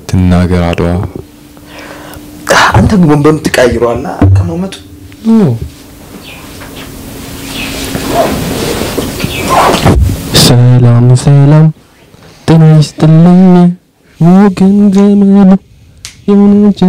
ትናገር አድዋ አንተ ግን ወንበሩን ትቀይሯላ አቀማመጡ ሰላም ሰላም ጤና ይስጥልኝ ወገን ዘመኑ የሆነች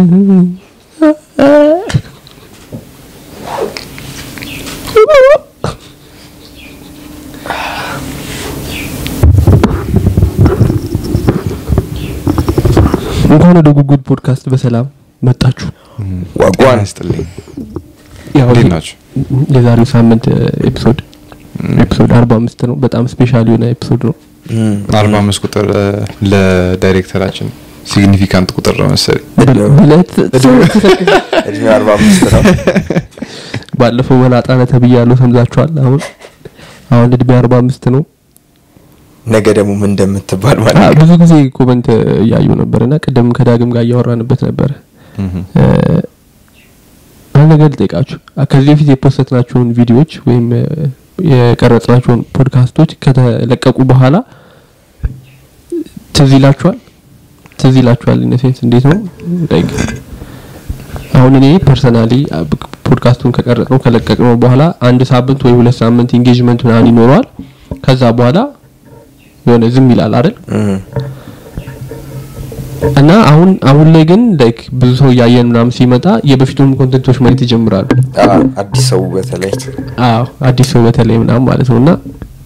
እንኳን ወደ ጉጉድ ፖድካስት በሰላም መጣችሁ። ዋጓን ይስጥልኝ ያው እንዴት ይሄ ናቸው የዛሬው ሳምንት ኤፒሶድ ኤፒሶድ አርባ አምስት ነው። በጣም ስፔሻል የሆነ ኤፒሶድ ነው። አርባ አምስት ቁጥር እ፣ ለዳይሬክተራችን ሲግኒፊካንት ቁጥር ነው መሰለኝ ብለት እድሜው አርባ አምስት ነው ባለፈው መላጣ ነህ ተብያለሁ፣ ሰምዛችኋል። አሁን አሁን እድሜ አርባ አምስት ነው። ነገ ደግሞ ምን እንደምትባል አ፣ ማለት ነው ብዙ ጊዜ ኮመንት እያዩ ነበር እና ቅድም ከዳግም ጋር እያወራንበት ነበረ። እህም። እ፣ አንድ ነገር ልጠይቃችሁ። አ፣ ከዚህ በፊት የፖስተትናቸውን ቪዲዮዎች ወይም እ፣ የቀረጽናቸውን ፖድካስቶች ከተለቀቁ በኋላ ትዝ ይላችኋል? ትዝ ይላችኋል? ኢነሴንስ እንዴት ነው ላይክ አሁን እኔ ፐርሰናሊ ፖድካስቱን ከቀረጽነው ከለቀቅነው በኋላ አንድ ሳምንት ወይ ሁለት ሳምንት ኢንጌጅመንት ምናምን ይኖረዋል። ከዛ በኋላ የሆነ ዝም ይላል አይደል? እም። እና አሁን አሁን ላይ ግን ላይክ ብዙ ሰው እያየን ምናምን ሲመጣ የበፊቱን ኮንቴንቶች ማየት ይጀምራሉ። አ፣ አዲስ ሰው በተለይ አዎ አዲስ ሰው በተለይ ምናምን ማለት ነው እና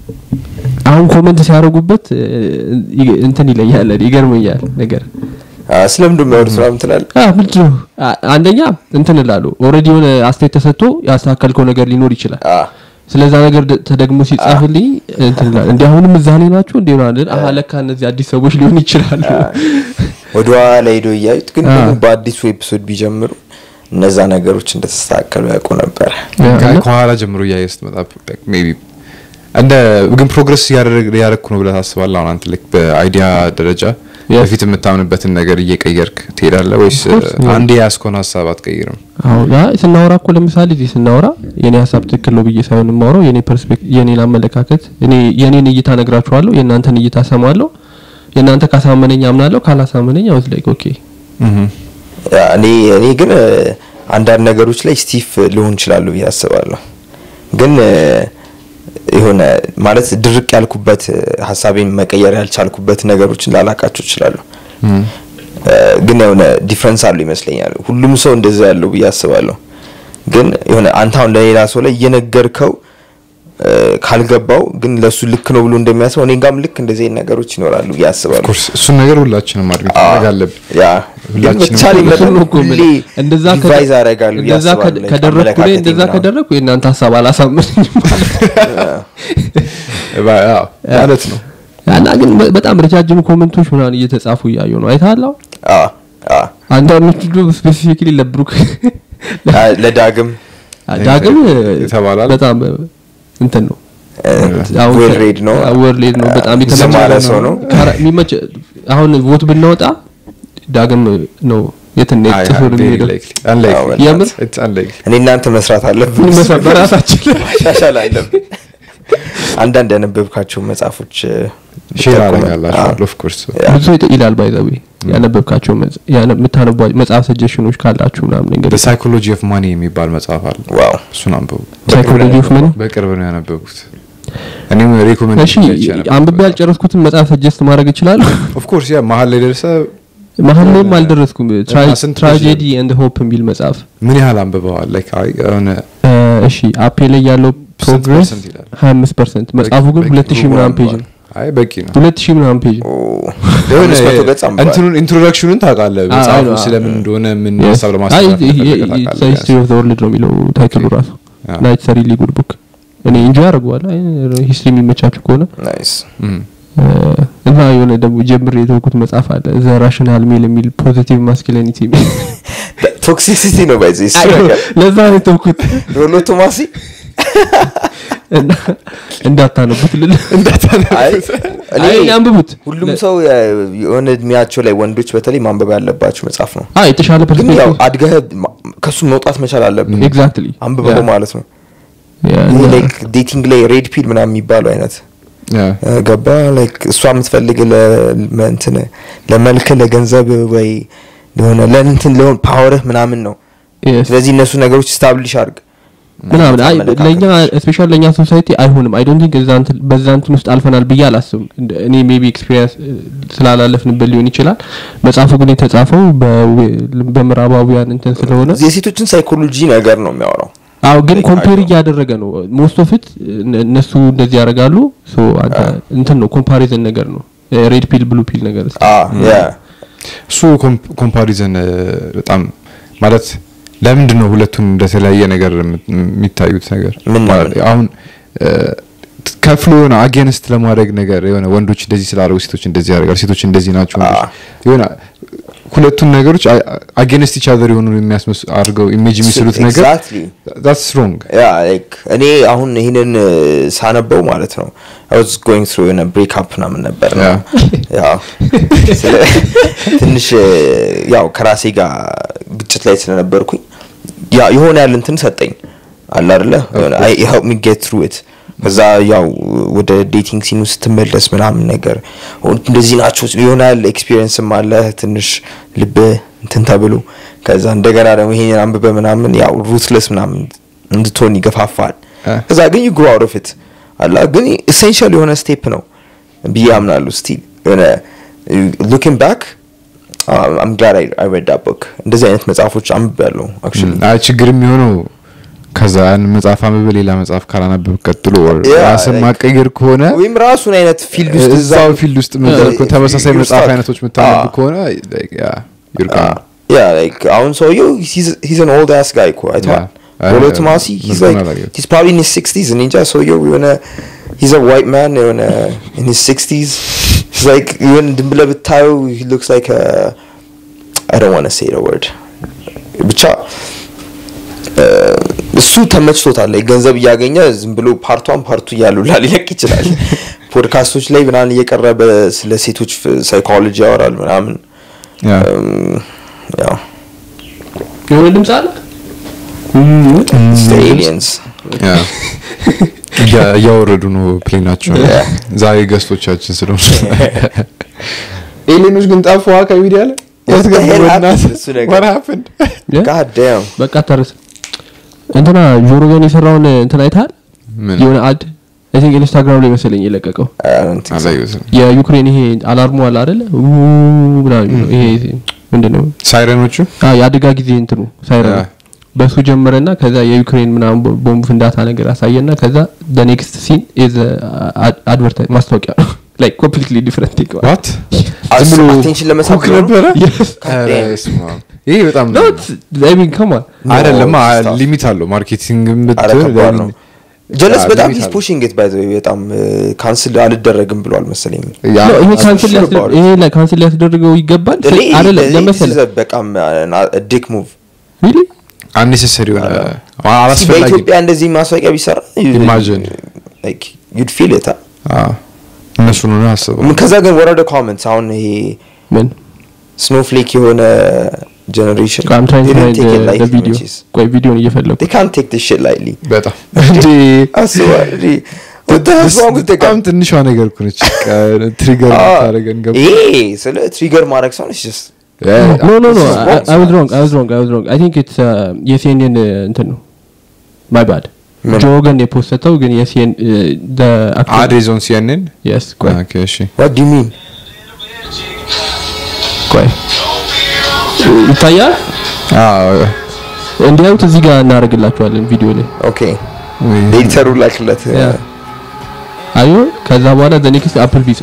አሁን ኮመንት ሲያደርጉበት እ፣ ይ- እንትን ይለኛል ይገርመኛል ነገር አ፣ ስለምንድን ነው የሚያወሩት ምናምን ትላለህ አ ምንድን ነው አ- አንደኛ እንትን እላሉ ኦልሬዲ የሆነ አስተያየት ተሰጥቶ ያስተካከልከው ነገር ሊኖር ይችላል አ፣ ስለዛ ነገር ደ- ተደግሞ ሲጻፍልኝ እንትን እላለሁ እንዲ አሁንም እዛ ላይ ናቸው እንዲ ሆናል አሀ ለካ እነዚህ አዲስ ሰዎች ሊሆን ይችላሉ ወደ ኋላ ሄዶ እያዩት ግን አ። ደግሞ በአዲሱ ኤፒሶድ ቢጀምሩ እነዛ ነገሮች እንደተስተካከሉ ያውቁ ነበረ ያ፣ ከ- እና- ከኋላ ጀምሮ እያየ ስትመጣ ሜይ ቢ እንደ ግን ፕሮግረስ እያደረግኩ ነው ብለህ ታስባለህ? አሁን አንተ ልክ በአይዲያ ደረጃ Yes. በፊት የምታምንበትን ነገር እየቀየርክ ትሄዳለህ ወይስ Of course, yeah. አንዴ ያስኮን ሀሳብ አትቀይርም? አሁን ያ ስናወራ እኮ ለምሳሌ እዚህ ስናወራ የኔ ሀሳብ ትክክል ነው ብዬ ሳይሆን የማወራው የኔ ፐርስፔክቲቭ የኔን አመለካከት እኔ የኔን እይታ ነግራችኋለሁ፣ የእናንተን እይታ ሰማለሁ። የእናንተ ካሳመነኝ አምናለሁ፣ ካላሳመነኝ አውዝ ላይክ ኦኬ እህም። ያ፣ እኔ እኔ ግን እ፣ አንዳንድ ነገሮች ላይ ስቲፍ ልሆን ይችላሉ ብዬ አስባለሁ ግን እ፣ የሆነ ማለት ድርቅ ያልኩበት እ፣ ሀሳቤን መቀየር ያልቻልኩበት ነገሮችን ላላቃቸው ይችላሉ እም። እ፣ ግን የሆነ ዲፍረንስ አሉ ይመስለኛል ሁሉም ሰው እንደዛ ያለው ብዬ አስባለሁ ግን የሆነ አንተ አሁን ለሌላ ሰው ላይ እየነገርከው እ፣ ካልገባው ግን ለሱ ልክ ነው ብሎ እንደሚያስበው እኔ ጋም ልክ እንደዚህ አይነት ነገሮች ይኖራሉ ብዬ አስባለሁ ኦፍኮርስ እሱን ነገር ሁላችንም አድሚት ማድረግ አለብን። ያ ሁላችንም በተቻለ እኩል መጠን እሱን ነው እኮ ሁሌ የምልህ። እንደዛ ከደ- ዲቫይዝ አደርጋለሁ ብዬ እንደዛ ከደ- አስባለሁ። ከደረግኩ ላይ አመለካከቴ እንደዛ ምናምን። ከደረግኩ የእናንተ ሀሳብ አላሳመነኝም ማለት ነው። ባ- አዎ፣ ማለት ነው። እና ግን በ- በጣም ረጃጅም ኮመንቶች ምናምን እየተጻፉ እያዩ ነው አይተሃል? አሁን አ አ አንዳንዶቹ ደግሞ ስፔሲፊክሊ ለብሩክ አ፣ ለዳግም ዳግም የተባላል። በጣም እንትን ነው አሁን ዌል ከ- ሬድ ነው አዎ፣ ዌል ሬድ ነው በጣም የተመቸ የተማረ ነው። ሰው ነው ካራ- የሚመች አሁን ቮት ብናወጣ ዳግም ነው የትን አይ፣ ጥፍር very የሚሄደው likely. Unlikely. አዎ፣ የምር? It's unlikely. እኔ እናንተ መስራት አለብን መሰ- በራሳችን ላይ ማሻሻል አለብን አንዳንድ ያነበብካቸው መጽሐፎች እ፣ ሼር ብትጠቁመን። አደርጋላችኋለሁ። ኦፍ ኮርስ ያ። ብዙ ሰው ይላል ባይ ዘ ዌይ ያነበብካቸው መጽ- ያነ- የምታነቧቸው መጽሐፍ ሰጀሽኖች ካላችሁ ምናምን ዘ እንግዲህ ሳይኮሎጂ ኦፍ ማኒ የሚባል መጽሐፍ አለ። ዋው እሱን አንብቡ። ሳይኮሎጂ ኦፍ መኒ በቅርብ ነው ያነበብኩት። እኔም ሪኮሜንድ እሺ አንብቤ ያልጨረስኩትን መጽሐፍ ሰጀስት ማድረግ ይችላል ኦፍ ኮርስ ያ መሀል ላይ ደርሰ መሀል ላይም አልደረስኩም እና ስንት ትራጀዲ ኤንድ ሆፕ የሚል መጽሐፍ ምን ያህል አንብበዋል? ላይክ አይ የሆነ እ፣ እሺ አፔ ላይ ያለው ፕሮግረስ ፐርሰንት ይላል? 25 ፐርሰንት መጽሐፉ ግን በቂ- ሁለት ሺህ በቂ ምናምን ፔጅ ነው አይ በቂ ነው። ሁለት ሺህ ምናምን ፔጅ ነው ኦ፣ የሆነ አምስት መቶ ገጽ አንብቧል። እንትኑን ኢንትሮዳክሽኑን ታውቃለህ። አዎ፣ መጽሐፉ አዎ። ስለምን እንደሆነ ምን Yes. ሀሳብ አይ ለማስተላለፍ እንደፈለገ ታውቃለህ። ሂስትሪ ኦፍ ዘ ወርልድ ነው የሚለው ታይትሉ ራሱ አዎ። ናይት ሰሪ ሊጉድ ቡክ እኔ ኢንጆይ አደርገዋለሁ ሂስትሪ የሚመቻችሁ ከሆነ ናይስ እም። እ፣ እና የሆነ ደግሞ ጀምር የተውኩት መጽሐፍ አለ ዘ ራሽናል ሜል የሚል ፖዚቲቭ ማስኪሊኒቲ የሚል ቶክሲሲቲ ነው ባይዘ እሱ ነገር ለዛ ነው የተውኩት ሮሎ ቶማሲ እና እንዳታነቡት ልል አይ እኔ አይ አንብቡት ሁሉም ሰው እ፣ የሆነ እድሜያቸው ላይ ወንዶች በተለይ ማንበብ ያለባቸው መጽሐፍ ነው አይ የተሻለ ግን ያው ፐርስፔክቲቭ አድገህ ማ- ከሱ መውጣት መቻል አለብን ኤግዛክትሊ አንብበው ማለት ነው ይሄ ላይክ ዴቲንግ ላይ ሬድ ፒል ምናምን የሚባለው አይነት ያ እ፣ ገባ ላይክ እሷ የምትፈልግ ለእንትን ለመልክ ለገንዘብ ወይ ለሆነ ለእንትን ለሆን ፓወርህ ምናምን ነው Yes. ስለዚህ እነሱ ነገሮች ስታብሊሽ አድርግ ምናምን አይ አመለካከቶች። ለኛ ስፔሻል ለኛ ሶሳይቲ አይሆንም አይ ዶንት ቲንክ እዛ እንትን በዛ እንትን ውስጥ አልፈናል ብዬ አላስብም እንደ- እኔ ሜቢ ኤክስፒሪየንስ ስላላለፍንበት ሊሆን ይችላል መጽሐፉ ግን የተጻፈው በዌ- በምዕራባውያን እንትን ስለሆነ የሴቶችን ሳይኮሎጂ ነገር ነው የሚያወራው አዎ ግን Like, ኮምፔር I know. እያደረገ ነው ሞስት ኦፍ ኢት እነሱ እንደዚህ ያደርጋሉ ሶ አንተ እንትን ነው ኮምፓሪዝን ነገር ነው ሬድ ፒል ብሉ ፒል ነገር እስኪ። አ ያ እሱ ኮምፓሪዘን በጣም ማለት ለምንድን ነው ሁለቱን እንደተለያየ ነገር የም- የሚታዩት ነገር ምን ማለት ነው? አሁን እ፣ ከፍሎ የሆነ አጌንስት ለማድረግ ነገር የሆነ ወንዶች እንደዚህ ስላደረጉ ሴቶች እንደዚህ ያደርጋሉ ሴቶች እንደዚህ ናቸው ወንዶች አ። የሆነ ሁለቱን ነገሮች አጌንስት ኢች አዘር የሆኑ የሚያስመስ አድርገው ኢሜጅ የሚስሉት ነገር Exactly. that's wrong ያ ላይክ እኔ አሁን ይህንን ሳነበው ማለት ነው አይ ዋዝ ጎይንግ ትሩ የሆነ ብሬክ አፕ ምናምን ነበር ነው ያው ስለ- ትንሽ እ፣ ያው ከራሴ ጋር ግጭት ላይ ስለነበርኩኝ ያ የሆነ ያለ እንትን ሰጠኝ አለ አይደለ የሆነ አይ ሄልፕ ሚ ጌት ትሩ ኢት ከዛ ያው ወደ ዴቲንግ ሲኑ ስትመለስ ምናምን ነገር ኦ፣ እንደዚህ ናቸው የሆነ ያለ ኤክስፒሪየንስም አለ ትንሽ ልብ እንትን ተብሎ ከዛ እንደገና ደግሞ ይሄን አንብበ ምናምን ያው ሩትለስ ምናምን እንድትሆን ይገፋፋል አ። ከዛ ግን ዩ ግሮ አውት ኦፍ ኢት አላ ግን ኤሴንሻል የሆነ ስቴፕ ነው ብዬ አምናለሁ ስቲል የሆነ ሉኪንግ ባክ አም ግላድ አይ ሬድ ዳት ቡክ እንደዚህ አይነት መጽሐፎች አንብቤያለሁ አክቹሊ አይ ችግር የሚሆነው ከዛ ያን መጽሐፍ አንብበ ሌላ መጽሐፍ ካላነበብ ቀጥሎ or Yeah, ራስን like- ማቀየር ከሆነ ወይም ራሱን አይነት ፊልድ ውስጥ እዛው ፊልድ ውስጥ የምትዘር ከሆነ ተመሳሳይ you're መጽሐፍ stuck. አይነቶች የምታነብ Ah. ከሆነ like, yeah, you're gone. ያ ላይክ አሁን ሰውየው ሂዝ አን ኦልድ አስ ጋይ እኮ አይተዋል Yeah. ሮሎ I- ቶማሲ ሂዝ ምስጋና ላይክ ላገኘሁት። ሂዝ ፕሮባብሊ ኢን ሂዝ ሲክስቲዝ እኔ እንጃ ሰውየው የሆነ ሂዝ አ ዋይት ማን የሆነ ኢን ሂዝ ሲክስቲዝ ሂዝ ላይክ የሆነ ድም ብለህ ብታየው ሂ ሉክስ ላይክ አይ ዶንት ዋንት ቱ ሴይ ዘ ወርድ ብቻ እ፣ እሱ ተመችቶታል ላይ ገንዘብ እያገኘ ዝም ብሎ ፓርቷን ፓርቱ እያሉ ላ ሊለቅ ይችላል ፖድካስቶች ላይ ምናምን እየቀረበ ስለ ሴቶች ሳይኮሎጂ ያወራል ምናምን Yeah. እም፣ ያው የሆነ ድምፅ አለ ኤሊየንስ Yeah. እያ- እያወረዱ ነው ፕሌናቸው ዛሬ ገስቶቻችን ስለሆኑ ኤሌኖች ግን ጠፉ ከሚዲያ ላይ What የት the ገቡ hell በእናትህ? happened እሱ ነገር? What happened? Yeah? ጋድ ዳም በቃ ተርስ እንትና ጆሮ ገን የሰራውን እንትን አይተሃል ምን? የሆነ አድ አይ ቲንክ ኢንስታግራም ላይ መሰለኝ የለቀቀው አላየሁትም። የዩክሬን ይሄ አላርሙ አለ አይደለ ው ምናምን የሚለው ይሄ ምንድነው ሳይረኖቹ አ የአደጋ ጊዜ እንትኑ ሳይረን ያ። በሱ ጀመረና ከዛ የዩክሬን ምናምን ቦ- ቦምብ ፍንዳታ ነገር አሳየና ከዛ the next scene is አድቨርታይዝ ማስታወቂያ ነው like completely different thing ዋት አስ- ዝም ብሎ attention ለመሳብ ኩክ ብሎ ነው? ነበረ Yes. ኧረ በስመ አብ። ይሄ በጣም no it's, I mean come on አይደለም No, stuff. ሊሚት አለው ማርኬቲንግ አረ ከባድ ነው ጀለስ ያ, በጣም limit ሂስ አለው። ፑሽንግ ኢት ባይ ዘ ዌይ በጣም ካንስል አልደረግም ብሏል መሰለኝ ያ No, ይሄ I'm ካንስል sure about it. ይሄ ላይ ካንስል ሊያስደርገው ይገባል እኔ አይደለም ለመሰለ በጣም ዲክ ሙቭ really አንኔሰሰሪ የሆነ እስኪ አላስፈላጊ በኢትዮጵያ እንደዚህ ማስታወቂያ ቢሰራ Imagine. ዩድ ፊል ኢት አዎ። እነሱ ነው አስበው ከዛ ግን ወረደ ኮመንትስ አሁን ይሄ ምን ስኖፍሌክ የሆነ ጀነሬሽን I'm trying to find the, the video ቆይ ቪዲዮን እየፈለኩ they can't take this shit lightly በጣም እንዴ አስበዋል እንዴ what the hell's wrong with the guy በጣም ትንሿ ነገር እኮ ነች ትሪገር ታደረገን ገባ ይሄ ስለ ትሪገር ማድረግ ሰው just no no no This is I, wrong, I was man. wrong I was wrong I was wrong I think it's uh, የሲኤንኤን እንትን ነው my bad ምን? ጆ ገን የፖስተው ግን የሲኤን the actual- አዴዞን ሲያንን yes ቆይ ኦኬ እሺ what do you mean ቆይ ይታያል አዎ እንዲያዩት እዚህ ጋር እናደርግላችኋለን ቪዲዮ ላይ ኦኬ ኤዲተሩ ላክለት ያ አዩ ከዛ በኋላ ዘ ኔክስት አፕል ቢስ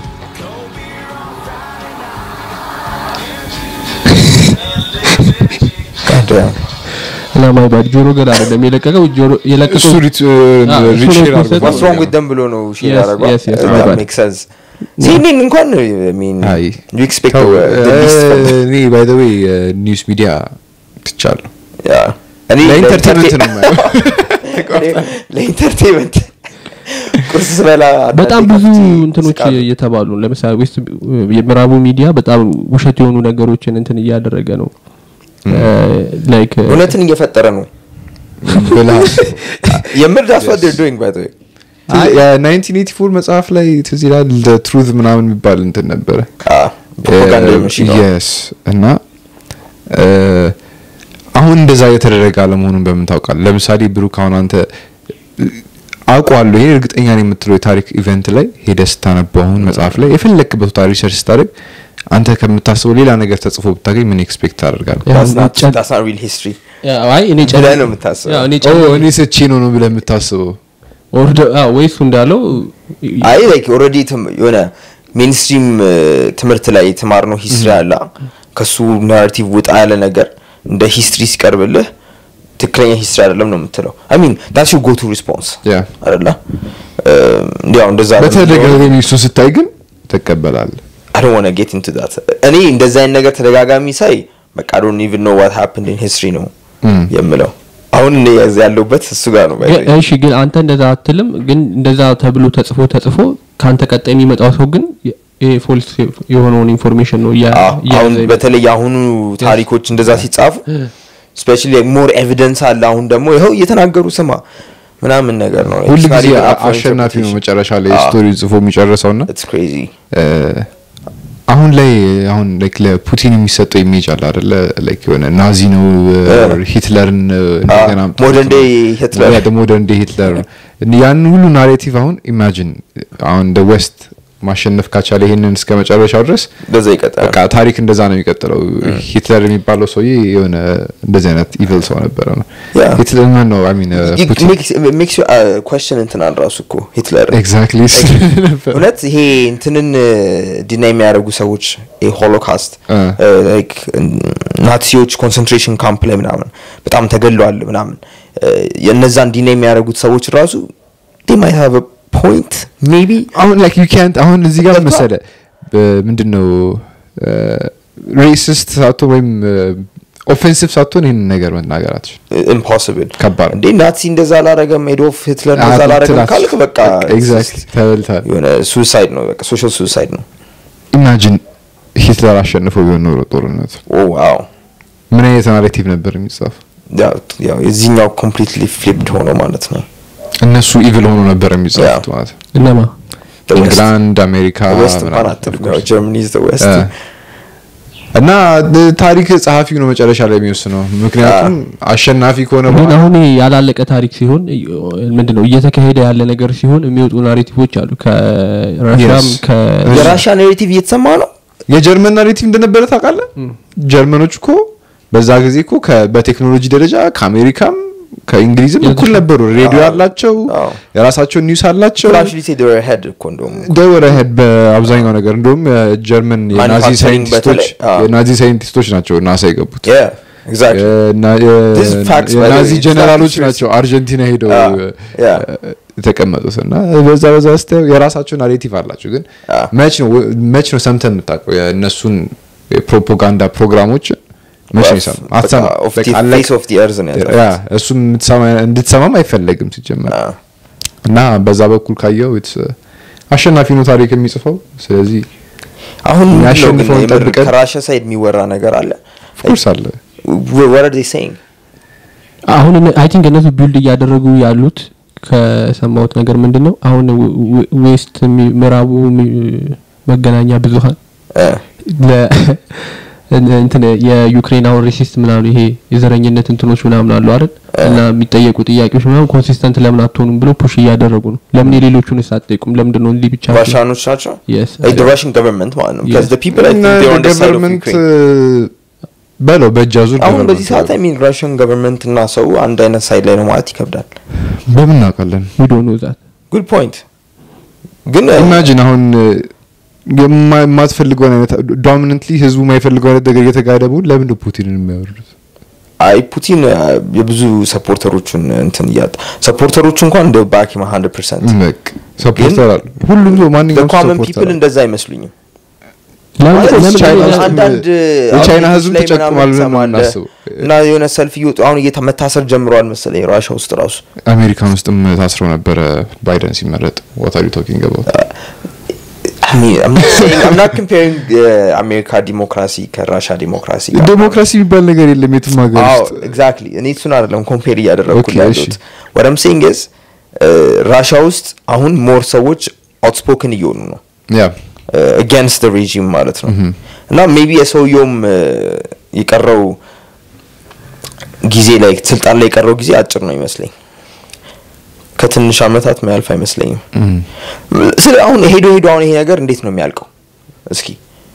God damn. እና ማይ ባድ ጆሮ ገን አይደለም የለቀቀው ጆሮ እሱ የለቀቀው ሪት Ah, እሱ ሪት ነው ሼር የፖስተው። what's wrong with them ብሎ ነው ሼር Yes, ያደረገው yes, yes, That my bad. makes sense ሲኤንኤን እንኳን I mean አይ you expect ተው፣ the, the least from እ፣ እኔ ባይ ዘ ዌይ ኒውስ ሚዲያ ትቻለሁ yeah እኔ ለኢንተርቴንመንት ነው የማየው እኔ ለኢንተርቴንመንት ቁርስ ስበላ በጣም አንዳንዴ ብዙ ከፍቼ እንትኖች እስቃለሁ። እየተባሉ ነው። ለምሳሌ ዌስት የምዕራቡ ሚዲያ በጣም ውሸት የሆኑ ነገሮችን እንትን እያደረገ ነው ላይክ እውነትን እየፈጠረ ነው ብልሃት የምር that's what they're doing by the way የ1984 መጽሐፍ ላይ ትዝ ይላል ትሩዝ ምናምን የሚባል እንትን ነበረ ፕሮፓጋንዳ መሽን ነው የስ እና እ፣ አሁን እንደዛ የተደረገ አለመሆኑን በምን ታውቃለህ? ለምሳሌ ብሩክ አሁን አንተ እ፣ አውቀዋለሁ ይሄ እርግጠኛ ነው የምትለው የታሪክ ኢቨንት ላይ ሄደህ ስታነበው አሁን መጽሐፍ ላይ የፈለክበት ቦታ ሪሰርች ስታደርግ አንተ ከምታስበው ሌላ ነገር ተጽፎ ብታገኝ ምን ኤክስፔክት ታደርጋለህ? ያ፣ That's not- ጨ- that's not real history አይ እኔ ጨ- ብለህ ነው የምታስበው። ያው እኔ ኦ ጨ- እኔ ስቼ ነው ነው ብለህ የምታስበው ኦር ደ- አዎ፣ ወይ እሱ እንዳለው አይ ላይክ ኦልሬዲ የሆነ ሜንስትሪም ትምህርት ላይ የተማርነው ሂስትሪ አለ ከሱ ናራቲቭ ውጣ ያለ ነገር እንደ ሂስትሪ ሲቀርብልህ ትክክለኛ ሂስትሪ አይደለም ነው የምትለው አይ ሚን ዳትስ ዩር ጎ ቱ ሪስፖንስ ያ አይደለ እንዲያው እንደዛ በተደጋጋሚ እሱ ስታይ ግን ትቀበላለህ። አይ ዶንት ዋና ጌት ኢንቱ ዳት እኔ እንደዛ አይነት ነገር ተደጋጋሚ ሳይ በቃ አይ ዶንት ኢቭን ኖ ዋት ሃፕንድ ኢን ሂስትሪ ነው Mm. የምለው አሁን እኔ ያዝ- ያለሁበት እሱ ጋር ነው by the way. ግን- እሺ ግን አንተ እንደዛ አትልም ግን እንደዛ ተብሎ ተጽፎ ተጽፎ ከአንተ ቀጣይ የሚመጣው ሰው ግን የ- ይሄ ፎልስ የሆነውን ኢንፎርሜሽን ነው እያ- አዎ፣ እያያዘ አሁን የሚመጣው። በተለይ የአሁኑ ታሪኮች እንደዛ ሲጻፉ ስፔሻሊ ሞር ኤቪደንስ አለ አሁን ደግሞ ይኸው እየተናገሩ ስማ ምናምን ነገር ነው ሁል ጊዜ አሸናፊ ነው መጨረሻ ላይ ስቶሪ ጽፎ የሚጨርሰው ና ኢትስ ክሬዚ አሁን ላይ አሁን ላይክ ለፑቲን የሚሰጠው ኢሜጅ አለ አይደለ ላይክ የሆነ ናዚ ነው ሂትለርን እንደገና አምጥቶት modern ነው። day Hitler። ያ ሞደርን ዴይ ሂትለር ነው ያን ሁሉ ናሬቲቭ አሁን ኢማጂን አሁን ደ ዌስት ማሸነፍ ካቻለ ይሄንን እስከ መጨረሻው ድረስ በዛ ይቀጥላል በቃ ታሪክ እንደዛ ነው የሚቀጥለው ሂትለር የሚባለው ሰውዬ የሆነ እንደዚህ አይነት ኢቪል ሰው ነበረ ነው ያ። ሂትለር ማን ነው አይ ሚን ፑቲን ሜክስ ኮስችን እንትናል ራሱ እኮ ሂትለር ኤግዛክትሊ ነበር እውነት ይሄ እንትንን ዲና የሚያደርጉ ሰዎች ሆሎካስት እ። ናዚዎች ኮንሰንትሬሽን ካምፕ ላይ ምናምን በጣም ተገለዋል ምናምን እ፣ የእነዛን ዲና የሚያደርጉት ሰዎች ራሱ they might have a point maybe አሁን ላይክ ዩ ካንት አሁን እዚህ ጋር ገብቶሃል? መሰለ ምንድን ነው ሬሲስት ሳትሆን ወይም ኦፌንሲቭ ሳትሆን ይህንን ነገር መናገር አትችል ኢምፖሲብል ከባድ ነው። እንዴ ናዚ እንደዛ አላረገም ኤዶልፍ ሂትለር እንደዛ አላረገም ካልክ በቃ ኤግዛክትሊ ተበልታል የሆነ ሱሳይድ ነው በቃ ሶሻል ሱሳይድ ነው ኢማጂን ሂትለር አሸንፎ ቢሆን ኖሮ ጦርነቱ ኦ ዋው ምን አይነት ናሬቲቭ ነበር የሚጻፍ ያው ያው የዚህኛው ኮምፕሊትሊ ፍሊፕድ ሆኖ ማለት ነው እነሱ ኢቪል ሆኖ ነበር የሚጻፉት ያ። ማለት ነው እነማ The West. ኢንግላንድ አሜሪካ ዌስት ምናምን እንኳን አትልም of ያው course። ጀርመኒ ኢዝ ዘ ዌስት እ። እና ታሪክ ጸሐፊው ነው መጨረሻ ላይ የሚወስነው ምክንያቱም አሸናፊ ከሆነ ግን በኋላ አሁን ያላለቀ ታሪክ ሲሆን ምንድን ነው እየተካሄደ ያለ ነገር ሲሆን የሚወጡ ናሬቲቮች አሉ ከራሽያም Yes. ከ የራሽያ ኔሬቲቭ እየተሰማ ነው የጀርመን ናሬቲቭ እንደነበረ ታውቃለህ ጀርመኖች እኮ በዛ ጊዜ እኮ ከ- በቴክኖሎጂ ደረጃ ከአሜሪካም ከእንግሊዝም እኩል ነበሩ ሬዲዮ አላቸው አዎ። የራሳቸውን ኒውስ አላቸው አክቹሊ ሴ ዴ ሄድ እኮ እንደውም ደወረ ሄድ በአብዛኛው ነገር እንደውም የጀርመን የናዚ Manufacturing ሳይንቲስቶች በተለይ፣ አዎ። የናዚ ሳይንቲስቶች ናቸው ናሳ የገቡት ያ ኤግዛክትሊ የና- የ- This is facts, by the የናዚ way. ጀነራሎች Facts. ናቸው አርጀንቲና ሄደው አዎ፣ ያ። እ፣ የተቀመጡት እና በዛ በዛ ስታየው የራሳቸው ናሬቲቭ አላቸው ግን አዎ። መች ነው መች ነው ሰምተህ የምታውቀው የእነሱን የፕሮፓጋንዳ ፕሮግራሞችን መች ነው የሰማህ? አትሰማም። በቃ አለቀ። ፌስ ኦፍ ዲ እርዝ ነው ያ ያጠፋት። እሱም የምትሰማ- እንድትሰማም አይፈለግም ሲጀመር አዎ። እና በዛ በኩል ካየው it's, uh, አሸናፊ ነው ታሪክ የሚጽፈው ስለዚህ አሁን ምንድን ነው ግን የሚያሸንፈውን የምር ጠብቀን- ከራሽያ ሳይድ የሚወራ ነገር አለ ኦፍኮርስ አለ what are they saying አሁን አይ ቲንክ እነሱ ቢልድ እያደረጉ ያሉት ከሰማሁት ነገር ምንድን ነው አሁን ዌ- ዌ- ዌስት የሚ- ምዕራቡ የሚ- መገናኛ ብዙሀን እ፣ ለ- እንትን የዩክሬን አሁን ሬሲስት ምናምን ይሄ የዘረኝነት እንትኖች ምናምን አሉ አይደል እና የሚጠየቁ ጥያቄዎች ምናምን ኮንሲስተንት ለምን አትሆኑም ብሎ ፑሽ እያደረጉ ነው ለምን የሌሎቹን አትጠይቁም ለምንድን ነው እንዲህ ብቻ ራሽያኖች ናቸው Yes. Like the Russian government ማለት ነው because Yes. the people I እና think they're on the side of ገቨርንመንት Ukraine በለው በእጅ አዙር አሁን government በዚህ ሰዓት አይ ሚን ራሽያን ገቨርንመንት እና ሰው አንድ አይነት ሳይድ ላይ ነው ማለት ይከብዳል በምን እናውቃለን ዊዶ ነው ዛት ጉድ ፖይንት ግን ኢማጂን አሁን የማ- የማትፈልገውን አይነት ዶሚነንትሊ ህዝቡ የማይፈልገው አይነት ነገር እየተጋደ ቢሆን ለምን ነው ፑቲንን የሚያወርዱት አይ ፑቲን አ፣ የብዙ ሰፖርተሮቹን እንትን እያጣ ሰፖርተሮቹ እንኳን እንደ ባኪ 100 ፐርሰንት በቃ ሰፖርተር አለ ሁሉም ሰው ማንኛውም ሰው ኮመን ሰፖርተር ፒፕል አለ። እንደዛ አይመስሉኝም ለምን ማለት ለምን ቻይና ሌላ- ውስጥ አንዳንድ የቻይና አውትሌቶች ህዝብ ላይ ተጨቁሟል ምናምን ብለን ትሰማለህ። የምናስበው። እና የሆነ ሰልፍ እየወጡ አሁን እየተ መታሰር ጀምረዋል መሰለኝ ራሻ ውስጥ ራሱ አሜሪካን ውስጥም ታስረው ነበረ ባይደን ሲመረጥ what are you talking about I mean, I'm not saying I'm not comparing የአሜሪካ ዲሞክራሲ ከራሻ ዲሞክራሲ ጋር ዴሞክራሲ የሚባል ነገር የለም የትም ሀገር አዎ ውስጥ ኤግዛክትሊ እኔ እሱን አይደለም ኮምፔር እያደረግኩ Okay, ያሉት እሺ። what I'm saying is ራሻ ውስጥ አሁን ሞር ሰዎች አውትስፖክን እየሆኑ ነው ያ አጋንስት ሬጂም ማለት ነው እና ሜቢ የሰውየውም እ፣ የቀረው ጊዜ ላይ ስልጣን ላይ የቀረው ጊዜ አጭር ነው ይመስለኝ ከትንሽ አመታት የሚያልፍ አይመስለኝም ስለ አሁን ሄዶ ሄዶ አሁን ይሄ ነገር እንዴት ነው የሚያልቀው እስኪ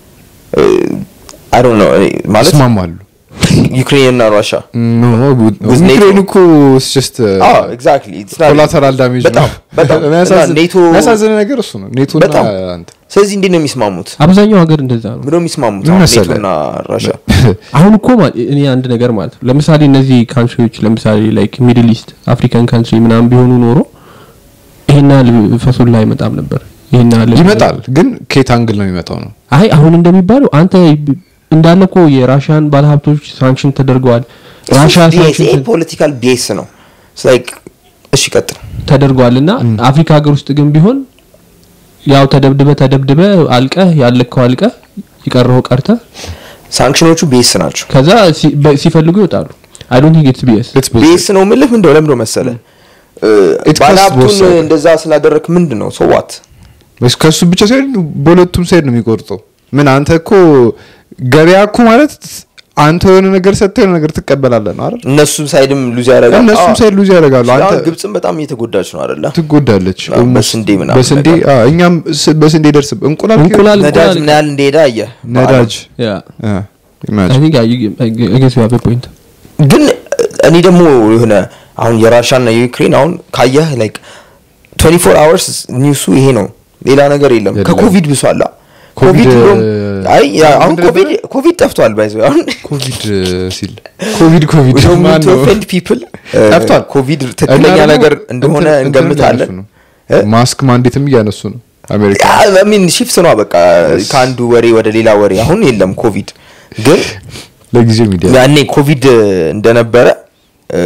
አይ ዶንት ኖ ማለት ይስማማሉ ዩክሬን እና ራሻ ኖ With NATO. ዩክሬን እኮ ጀስት አዎ ኤግዛክትሊ ኮላተራል ዳሜጅ በጣም በጣም እና ኔቶ የሚያሳዝን ነገር እሱ ነው ኔቶ በጣም ስለዚህ እንዴት ነው የሚስማሙት አብዛኛው ሀገር እንደዛ ነው ምንድነው የሚስማሙት ምን አሁን መሰለህ? ኔቶና ራሻ አሁን እኮ ማ- እኔ አንድ ነገር ማለት ነው ለምሳሌ እነዚህ ካንትሪዎች ለምሳሌ ላይክ ሚድል ኢስት አፍሪካን ካንትሪ ምናምን ቢሆኑ ኖሮ ይሄን ያህል ፈሱላ አይመጣም ነበር ይሄን ያህል ይመጣል ግን ከየት አንግል ነው የሚመጣው ነው አይ አሁን እንደሚባለው አንተ እንዳለ እኮ የራሽያን ባለሀብቶች ሳንክሽን ተደርገዋል ራሻ ሳንክሽን ፖለቲካል ቤስ ነው ላይክ እሺ ቀጥል ተደርጓል እና አፍሪካ ሀገር ውስጥ ግን ቢሆን ያው ተደብድበ ተደብድበ አልቀህ ያለከው አልቀህ የቀረው ቀርተ ሳንክሽኖቹ ቤስ ናቸው ከዛ ሲ- በ- ሲፈልጉ ይወጣሉ አይ ዶንት ቲንክ ኢትስ ቢኤስ It's bullshit. ቤስ ነው ምልህ ምንድነው ለምንድነው መሰለ It costs both ባለሀብቱን sides. እንደዛ ስላደረክ ምንድን ነው ሰዋት ወይስ ከሱ ብቻ ሳይሆን በሁለቱም ሳይድ ነው የሚቆርጠው ምን አንተ እኮ ገበያ እኮ ማለት አንተ የሆነ ነገር ሰጥተህ የሆነ ነገር ትቀበላለህ ነው አይደል እነሱም ሳይድም ሉዝ ያደርጋል እነሱም ሳይድ ሉዝ ያደርጋሉ አንተ አሁን ግብፅም በጣም እየተጎዳች ነው አይደለ ትጎዳለች አዎ፣ almost። በስንዴ ምናምን በስንዴ ነገር። አዎ፣ እኛም ስ- በስንዴ ደርስ እንቁላል እንቁላል ነዳጅ እንቁላል ምን ያህል እንደሄደ አየ ነዳጅ ያ አ፣ አይ imagine። ቲንክ አይ ጌስ ዩ ሃቭ አ ፖይንት ግን እኔ ደግሞ የሆነ አሁን የራሻና የዩክሬን አሁን ካየህ ላይክ 24 አወርስ ኒውሱ ይሄ ነው ሌላ ነገር የለም የለም። ከኮቪድ ብሷላ ኮቪድ፣ ኮቪድ እንደውም አይ ያ- አሁን ምንድን ኮቪድ ነበረ? ኮቪድ ጠፍቷል ባይዘ አሁን ኮቪድ ሲል ኮቪድ ኮቪድ We don't ማን need to ነው? offend people። ጠፍቷል ኮቪድ እና ትክክለኛ ደግሞ ነገር እንደሆነ እንትን- እንትን እንገምታለን እያነሱ ነው። እ? ማስክ ማንዴትም እያነሱ ነው አሜሪካ ሚን ሽፍት ነው በቃ ከአንዱ ወሬ ወደ ሌላ ወሬ አሁን የለም ኮቪድ ግን ለጊዜው ሚዲያ ያኔ ኮቪድ እንደነበረ እ፣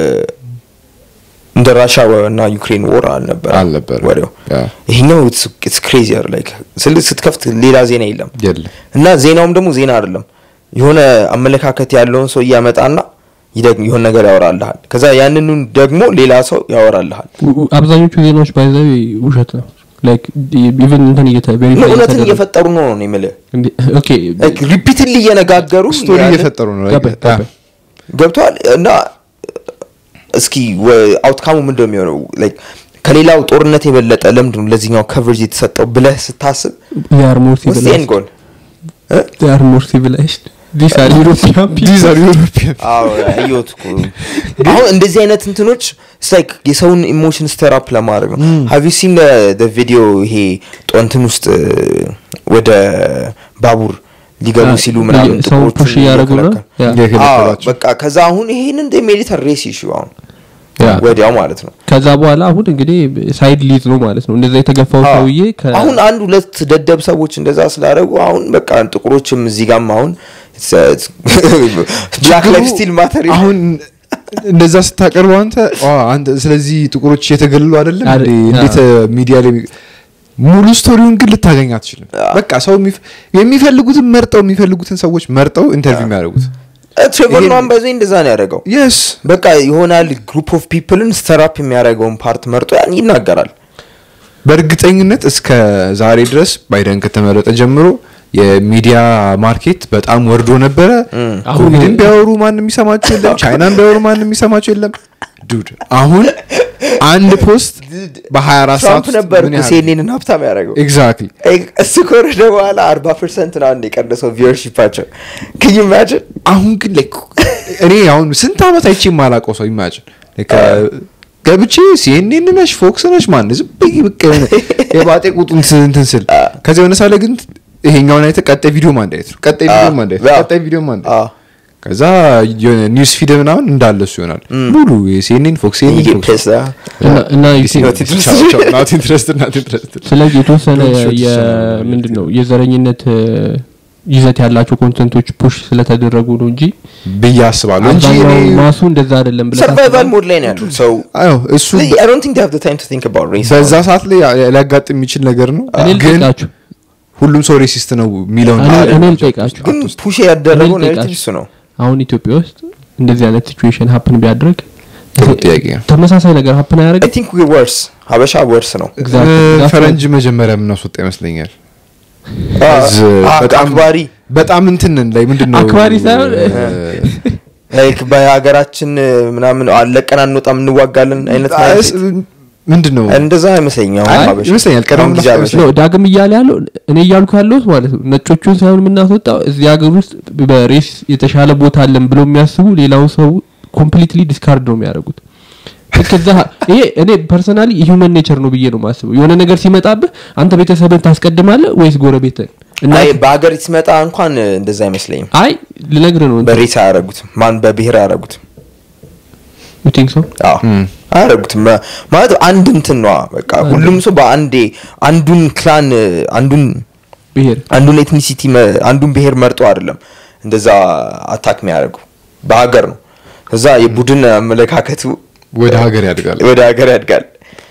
እንደ ራሻ እና ዩክሬን ወር አልነበረ አልነበረም። ወሬው ያ። ይሄኛው ኢትስ ክሬዚየር ላይክ ስል ስትከፍት ሌላ ዜና የለም የለም እና ዜናውም ደግሞ ዜና አይደለም የሆነ አመለካከት ያለውን ሰው እያመጣና ይደግም የሆነ ነገር ያወራልሃል ከዛ ያንኑ ደግሞ ሌላ ሰው ያወራልሃል አብዛኞቹ ዜናዎች ባይዘው ውሸት ነው ላይክ ኢቭን እንትን እየተ ነው verify እውነትን እየተደረገ- እየፈጠሩ ነው ነው የምልህ እንዴ- ኦኬ ሪፒትሊ እየነጋገሩ ስቶሪ ያንን- እየፈጠሩ ነው ገባኝ፣ ያ። ገባኝ። ገብተዋል እና እስኪ አውትካሙ ምንድን ነው የሚሆነው ላይክ ከሌላው ጦርነት የበለጠ ለምንድን ነው ለዚህኛው ከቨሬጅ የተሰጠው ብለህ ስታስብ they are more ውስጤን civilized ጎን they are more civilized these are European people These are European አየሁት እኮ አሁን እንደዚህ አይነት እንትኖች ላይክ የሰውን ኢሞሽን ስተራፕ ለማድረግ ነው ሀቭ ዩ ሲን ቪዲዮ ይሄ ጦንትን ውስጥ እ፣ ወደ ባቡር ሊገቡ አ፣ ሲሉ ምናምን ሰው ጥቁሮቹን push እያደረጉ ነው? እየከለከሉ። ያ። አዎ፣ እየከለከሏቸው። በቃ ከዛ አሁን ይሄንን ሜዲተር ሬስ ይሹ አሁን ያ። ወዲያው ማለት ነው ከዛ በኋላ አሁን እንግዲህ ሳይድ ሊዝ ነው ማለት ነው እንደዛ የተገፋው አዎ። ሰውዬ ከ- አሁን አንድ ሁለት ደደብ ሰዎች እንደዛ ስላደረጉ አሁን በቃ ጥቁሮችም እዚህ ጋም አሁን ብላክ ላይፍ ስቲል ማተር አሁን እንደዛ ስታቀርበው አንተ አ፣ አንተ ስለዚህ ጥቁሮች የተገለሉ አይደለም አረ- እንዴ? እንዴት ሚዲያ ላይ ሙሉ ስቶሪውን ግን ልታገኝ አትችልም በቃ ሰው የሚፍ- የሚፈልጉትን መርጠው የሚፈልጉትን ሰዎች መርጠው ኢንተርቪው የሚያደርጉት ትሬቨር ይሄን- ኖን በዚህ እንደዛ ነው ያደረገው የስ በቃ ይሆናል ግሩፕ ኦፍ ፒፕልን ስተራፕ የሚያደርገውን ፓርት መርጦ ያን ይናገራል በእርግጠኝነት እስከ ዛሬ ድረስ ባይደን ከተመረጠ ጀምሮ የሚዲያ ማርኬት በጣም ወርዶ ነበረ አሁን- ኮቪድን ቢያወሩ ማንም የሚሰማቸው የለም ቻይናን ቢያወሩ ማንም የሚሰማቸው የለም ዱድ አሁን አንድ ፖስት በ24 ሰዓት ትራምፕ ውስጥ ነበር ምን ያህል ሲኤንኤንን ሀብታም ያደረገው ኤግዛክትሊ እሱ ከወረደ በኋላ አርባ ፐርሰንት ነው አንድ የቀነሰው ቪወርሺፓቸው ክዩ ኢማጅን አሁን ግን ላይክ እኔ አሁን ስንት ዓመት አይቼ የማላውቀው ሰው ኢማጅን ገብቼ ሲኤንኤን ነሽ ፎክስ ነሽ ማን ዝም ብዬ በቃ የሆነ የባጤ ቁጡን ስ- እንትን ስል ከዚያ የሆነ ሳለ ግን ይሄኛውን አይተህ ቀጣይ ቪዲዮ ማንዳየት ነው ቀጣይ ቪዲዮ አዎ፣ ማንዳየት አዎ። ቀጣይ ቪዲዮ ማንዳየት አዎ። ከዛ የሆነ ኒውስ ፊድ ምናምን እንዳለ እሱ ይሆናል ሙሉ የሲኤንኤን ፎክስ You get pissed, huh? እና- እና Not interested. ናት ኢንትረስትድ ናት ኢንትረስትድ ስለዚህ የተወሰነ Don't shoot yourself. ምንድን ነው የዘረኝነት እ፣ ይዘት ያላቸው ኮንተንቶች ፑሽ ስለተደረጉ ነው እንጂ ብዬ አስባለሁ እንጂ አብዛኛው እኔ- ማሱ እንደዛ አይደለም ብለህ ሰርቫይቫል ታስባለህ? ሞድ ላይ ነው ያሉት ሰው አዎ እሱ I don't think they have the time to think about race. በዛ ሰዓት ላይ ሊያጋጥም የሚችል ነገር ነው እኔ ግን ልጠይቃችሁ ሁሉም ሰው ሬሲስት ነው የሚለውን እኔ- ነገር እኔ ነው ልጠይቃችሁ ግን ፑሽ ያደረገው እኔ ናሬቲቭ ልጠይቃችሁ። እሱ ነው አሁን ኢትዮጵያ ውስጥ እንደዚህ አይነት ሲቹዌሽን ሀፕን ቢያደርግ ጥሩ ጥያቄ ነው ተመሳሳይ ነገር ሀፕን አይ አያደርግም ቲንክ ወርስ ሀበሻ ወርስ ነው Exactly. እ፣ That's ፈረንጅ መጀመሪያ የምናስወጣ ይመስለኛል አ- እዝ አ- በጣም አክባሪ በጣም እንትን ላይ ምንድን ነው አክባሪ ሳይሆን እ፣ ላይክ በሀገራችን ምናምን አለቀን አንወጣም እንዋጋለን አይነት አስ- ምንድን ነው እንደዛ አይመስለኝም አሁን አይ፣ ሀበሻ። ይመስለኛል ቀደም አሁን ጊዜ ብላ- ሀበሻ። ነው ዳግም እያለ ያለው እኔ እያልኩ ያለሁት ማለት ነው ነጮቹን ሳይሆን የምናስወጣው እዚህ ሀገር ውስጥ በሬስ የተሻለ ቦታ አለን ብሎ የሚያስቡ ሌላውን ሰው ኮምፕሊትሊ ዲስካርድ ነው የሚያደርጉት ልክ እዛ ይሄ እኔ ፐርሰናሊ ሂውመን ኔቸር ነው ብዬ ነው ማስበው የሆነ ነገር ሲመጣብህ አንተ ቤተሰብን ታስቀድማለህ ወይስ ጎረቤትን እና አይ በሀገር ሲመጣ እንኳን እንደዛ አይመስለኝም አይ ልነግርህ ነው በሬስ አያረጉትም ማን በብሔር አያረጉትም ቲንክ ሶ አዎ አያረጉትም ማ- ማለት አንድ እንትን ነዋ በቃ ሁሉም ሰው በአንዴ አንዱን ክላን አንዱን ብሄር አንዱን ኤትኒሲቲ አንዱን ብሔር መርጦ አይደለም እንደዛ አታክ የሚያደርጉ በሀገር ነው እዛ የቡድን አመለካከቱ ወደ ሀገር ያድጋል ወደ ሀገር ያድጋል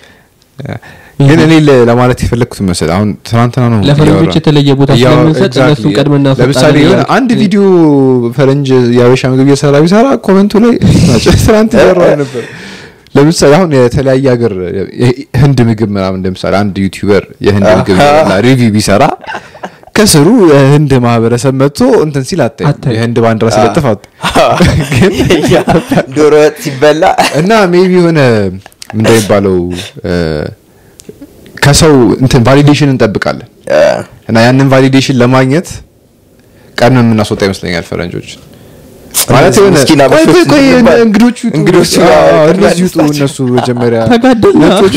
ግን እኔ ለ- ለማለት የፈለግኩት መሰል አሁን ትናንትና ነው ለፈረንጆች እያወራ- የተለየ ቦታ እያወራ- ስለምንሰጥ exactly. እነሱን ቀድመን እናስወጣለን ለምሳሌ የሆነ እያልኩ- አንድ ቪዲዮ ፈረንጅ የአበሻ ምግብ እየሰራ ቢሰራ ኮመንቱ ላይ ናቸው ትናንት እያወራ ነበር ለምሳሌ አሁን የተለያየ ሀገር የ- ህንድ ምግብ ምናምን ለምሳሌ አንድ ዩቲዩበር የህንድ ምግብ ሪቪው ቢሰራ ከስሩ የህንድ ማህበረሰብ መጥቶ እንትን ሲል አታይ አታይም። የህንድ ባንዲራ ሲለጥፍ አት ግን ያ ዶሮ ወጥ ሲበላ እና ሜቢ የሆነ እንደሚባለው እ፣ ከሰው እንትን ቫሊዴሽን እንጠብቃለን አ፣ እና ያንን ቫሊዴሽን ለማግኘት ቀን የምናስወጣ ይመስለኛል ፈረንጆች ማለት የሆነ ምስኪን ቆይ አበሾች ቆይ ቆይ እንባል። እንግዶቹ ይውጡ። እንግዶቹ አዎ፣ ጋር አዎ፣ ቅድሚያ እነዚህ ይውጡ እንስጣቸው። እነሱ መጀመሪያ ተጋደልና ነጮቹ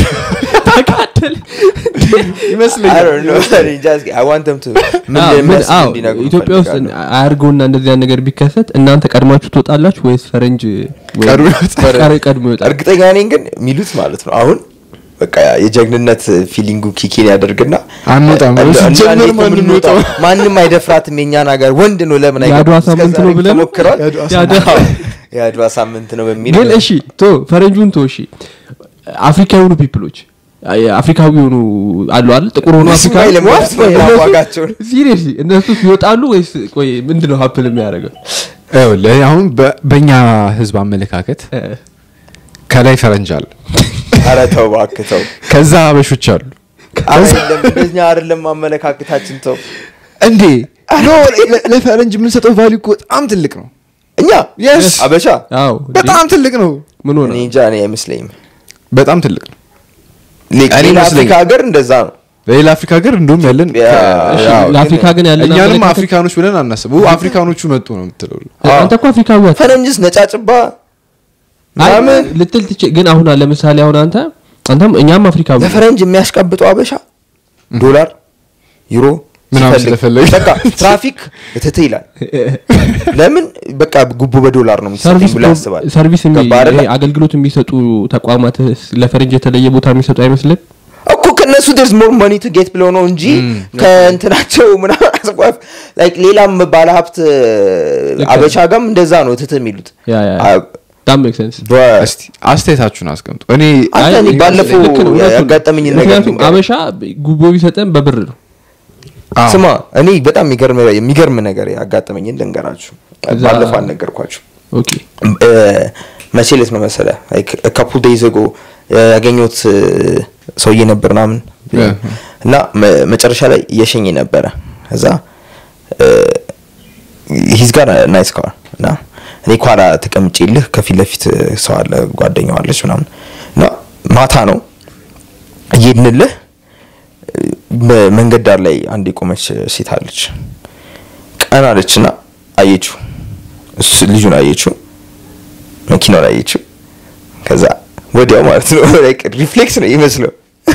ተጋደል I ይመስለኛል don't know. እኔ እንጃ እስኪ I want them to ምን አዎ፣ ምን- እንደሚያስቡ አዎ፣ እንዲነግሩን ኢትዮጵያ ውስጥ እፈልጋለሁ። አያርገውና እንደዚያ ነገር ቢከሰት እናንተ ቀድማችሁ ትወጣላችሁ ወይስ ፈረንጅ ወይም ቀድሞ ይወጣል? ቀሪ ቀድሞ ይወጣል እርግጠኛ ነኝ ግን የሚሉት ማለት ነው አሁን በቃ የጀግንነት ፊሊንጉ ኪኪን ያደርግና አንወጣም። እንደ- እንደ ሲጀመር እንዴት ነው ማንም የምንወጣው? ይወጣው? ማንም አይደፍራትም የኛን ሀገር ወንድ ነው ለምን የአድዋ አይገባም? ሳምንት እስከ ነው ዛሬ ብለህ ነው? ተሞክሯል። የአድዋ የአድዋ- የአድዋ ሳምንት ነው በሚል ግን እሺ ቶ ፈረንጁን ቶ እሺ አፍሪካ የሆኑ ፒፕሎች አፍሪካዊ የሆኑ አሉ አይደል ጥቁር ሆኑ እነሱ አፍሪካዊ ላይ ለማለት ነው ማዋጋቸውን። ሲሪየስሊ እነሱ ይወጣሉ ወይስ ቆይ ምንድነው ሀፕል የሚያደርገው ይኸውልህ፣ አሁን በ- በእኛ ህዝብ አመለካከት እ፣ ከላይ ፈረንጅ አለ ኧረ ተው እባክህ ተው ከዛ አበሾች አሉ አይደለም እንደኛ አይደለም አመለካከታችን ተው እንዴ ኖ ለ- ለፈረንጅ የምንሰጠው ቫሊዩ እኮ በጣም ትልቅ ነው እኛ Yes. አበሻ አዎ እንዴ? በጣም ትልቅ ነው ምን ሆነ እኔ እንጃ እኔ አይመስለኝም በጣም ትልቅ ነው ሌላ እኔ አፍሪካ ይመስለኛል። ሀገር እንደዛ ነው በሌላ አፍሪካ ሀገር እንደውም ያለን ያ- ከ- እሺ፣ ያው ለአፍሪካ ግን ያለን እኛንም አመለካከት- አፍሪካኖች ብለን አናስቡ አፍሪካኖቹ መጡ ነው የምትለው አንተ እኮ አፍሪካዊ አት- ፈረንጅስ ነጫጭባ አይ ምናምን ልትል ትች ግን አሁን ለምሳሌ አሁን አንተ አንተም እኛም አፍሪካዊ ነን። ለፈረንጅ የሚያስቀብጠው አበሻ ዶላር ዩሮ ምናምን ሲፈልግ ስለፈለገ። በቃ ትራፊክ እትት ይላል ለምን በቃ ጉቦ በዶላር ነው የሚሰጠኝ ሰርቪስ ብሎ ያስባል ሰርቪስ የሚ- ገባህ አይደለ? ይሄ አገልግሎት የሚሰጡ ተቋማት ለፈረንጅ የተለየ ቦታ የሚሰጡ አይመስልም እኮ ከነሱ ደርስ ሞር መኒ ቱ ጌት ብለው ነው እንጂ ከእንትናቸው ምናምን አስቋፍ ላይክ ሌላም ባለሀብት ልክ አበሻ ጋም እንደዛ ነው እትት የሚሉት ያ ያ አ- ዳም ሜክ ሴንስ በ- እስቲ አስተያየታችሁን አስቀምጡ እኔ አንተ እኔ አይ፣ ባለፈው ልክ ነው፣ እውነቱን ነው። ያጋጠመኝ ነገር ምክንያቱም ልንገርህ። አበሻ ጉቦ ቢሰጠን በብር ነው አዎ። ስማ እኔ በጣም የሚገርም የሚገርም ነገር ያጋጠመኝን ልንገራችሁ እዛ- ባለፈው አልነገርኳችሁ ኦኬ እ፣ መቼ ዕለት ነው መሰለ ካፑል ዴይዝ ጎ ያገኘሁት እ፣ ሰውዬ ነበር ምናምን Yeah. እና መ- መጨረሻ ላይ እየሸኘ ነበረ እዛ ሂዝ ጋር ናይስ ካር እና እኔ ኳላ ተቀምጬልህ ከፊት ለፊት ሰው አለ ጓደኛው አለች ምናምን እና ማታ ነው እየሄድንልህ በመንገድ ዳር ላይ አንድ የቆመች ሴት አለች ቀን አለች እና አየችው እሱ ልጁን አየችው መኪናውን አየችው ከዛ ወዲያው ማለት ነው like ሪፍሌክስ ነው ይመስለው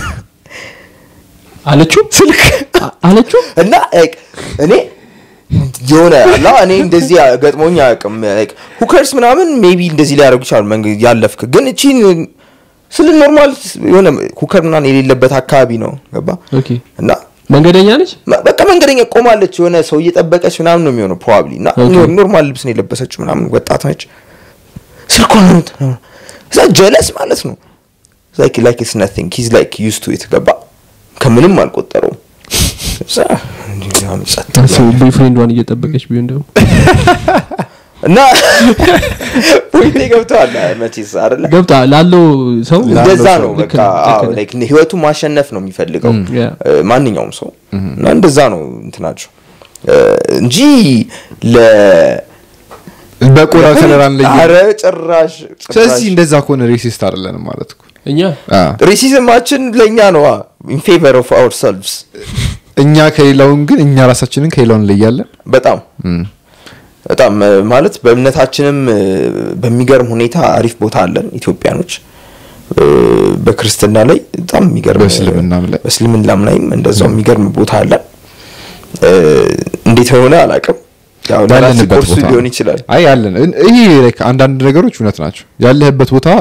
አለችው ስልክ አ- አለችው እና like እኔ የሆነ አላ እኔ እንደዚህ ገጥሞኝ አያውቅም like ሁከርስ ምናምን ሜቢ እንደዚህ ሊያደርጉ ይችላሉ መንገድ ያለፍክ ግን እቺን ስለ ኖርማል የሆነ ሁከር ምናምን የሌለበት አካባቢ ነው ገባ ኦኬ እና መንገደኛ ነች መ- በቃ መንገደኛ ቆማለች የሆነ ሰው እየጠበቀች ምናምን ነው የሚሆነው ፕሮባብሊ እና ኦኬ። ኖር- ኖርማል ልብስ ነው የለበሰችው ምናምን ወጣት ነች ስልኳ ነው የምት- እዛ ጀለስ ማለት ነው ላይክ ላይክ ኢትስ ናቲንግ ሂዝ ላይክ ዩዝ ቱ ኢት ገባ ከምንም አልቆጠረውም እዛ እንዲህ ምናምን ጸጥ ብሎ ቦይፍሬንዷን እየጠበቀች ቢሆን ደግሞ እና ፖይንቴ ገብተዋል መቼስ አይደለ ገብታ ላለው ሰው እንደዛ ላለው ነው ሰው ልክ በቃ ነው፣ ልክ አዎ፣ ነው። like ህይወቱ ማሸነፍ ነው የሚፈልገው ያ። እ፣ ማንኛውም ሰው እና እንደዛ ነው እንትናቸው እ፣ እንጂ ለ በቆዳ ከለር አንለይም ኧረ ጭራሽ ስለዚህ እንደዛ ከሆነ ሬሲስት አይደለንም ማለት እኮ እኛ አ፣ ሬሲዝማችን ለእኛ ነው ኢን ፌቨር ኦፍ አወር ሰልቭስ እኛ ከሌላውን ግን እኛ ራሳችንን ከሌላውን እንለያለን በጣም እም፣ በጣም እ፣ ማለት በእምነታችንም እ፣ በሚገርም ሁኔታ አሪፍ ቦታ አለን ኢትዮጵያኖች እ፣ በክርስትና ላይ በጣም የሚገርም በእስልምናም ላይ። በእስልምናም ላይም እንደዛው የሚገርም ቦታ አለን እ፣ እንዴት ሆነ አላውቅም ያው ለራሴ ያለንበት ኮርሱ ቦታ ሊሆን ይችላል አይ ያለን እን- ይሄ like አንዳንድ ነገሮች እውነት ናቸው ያለህበት ቦታ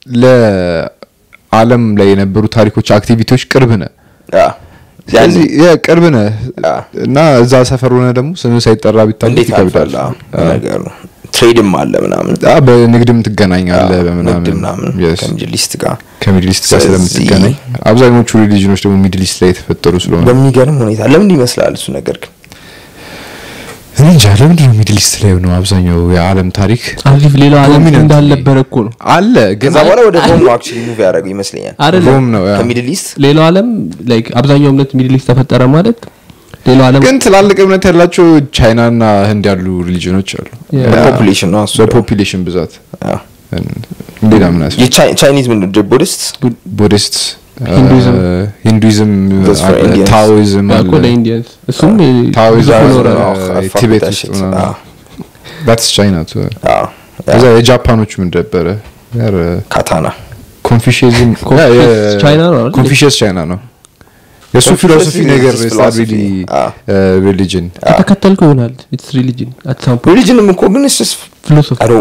ለዓለም ላይ የነበሩ ታሪኮች አክቲቪቲዎች ቅርብ ነህ ያ። ስለዚህ ያ ቅርብ ነህ አ። እና እዛ ሰፈር ሆነ ደግሞ ስም ሳይጠራ ቢታወቅ እንዴት ይከብዳል አልፋል ነገሩ ትሬድም አለ ምናምን አ፣ በንግድም ትገናኛለህ ንግድ በምናምን ምናምን Yes። ከሚድል ኢስት ጋር ከሚድል ኢስት ጋር ስለዚህ- ስለምትገናኝ አብዛኞቹ ሪሊጅኖች ደግሞ ሚድል ኢስት ላይ የተፈጠሩ ስለሆነ በሚገርም ሁኔታ ለምን ይመስላል እሱ ነገር ግን እኔ እንጃ ለምንድን ነው ሚድል ኢስት ላይ ነው አብዛኛው የዓለም ታሪክ አዚፍ ሌላው ዓለም Dominant እንዳልነበረ እኮ ነው አለ ግን ከዛ በኋላ ወደ ሮም ነው አክቹዋሊ ሙቭ ያደረገው ይመስለኛል አይደለም ሮም ነው ያ። ከሚድል ኢስት ሌላው ዓለም ላይክ አብዛኛው እምነት ሚድል ኢስት ተፈጠረ ማለት ሌላው ዓለም ግን ትላልቅ እምነት ያላቸው ቻይና እና ህንድ ያሉ ሪሊጅኖች አሉ ያ። በፖፑሌሽን ነው እሱ ደግሞ። በፖፒሌሽን ብዛት ያ። ሌላ ምን ያስ የቻይ- ቻይኒዝ ምንድን ነው ቡዲስት ቡዲስት ሂንዱይዝም። ሂንዱይዝም That's for አለ፣ Indians. ታኦይዝም ያ አለ እኮ ለኢንዲያንስ እሱም ብዙ ታኦይዝም ፎሎወር አለ፣ አለው። አዎ፣ I fuck ቲቤት with that ውስጥ shit። ምናምን አዎ። that's ቻይና ቱ አዎ። ያ። እዛ የጃፓኖቹ ምን ነበረ ያር ካታና ኮንፊሽዝም ኮንፊሽየስ ቻይና ነው አይደል? ኮንፊሽየስ ቻይና ነው የእሱ Confucius ፊሎሶፊ is ነገር his ስታቢሊ philosophy. አዎ። ሪሊጅን ከተከተልከው ይሆናል ኢትስ ሪሊጅን አት ሳም ፖይንት ሪሊጅንም እኮ ግን ስ ፊሎሶፊ አዶ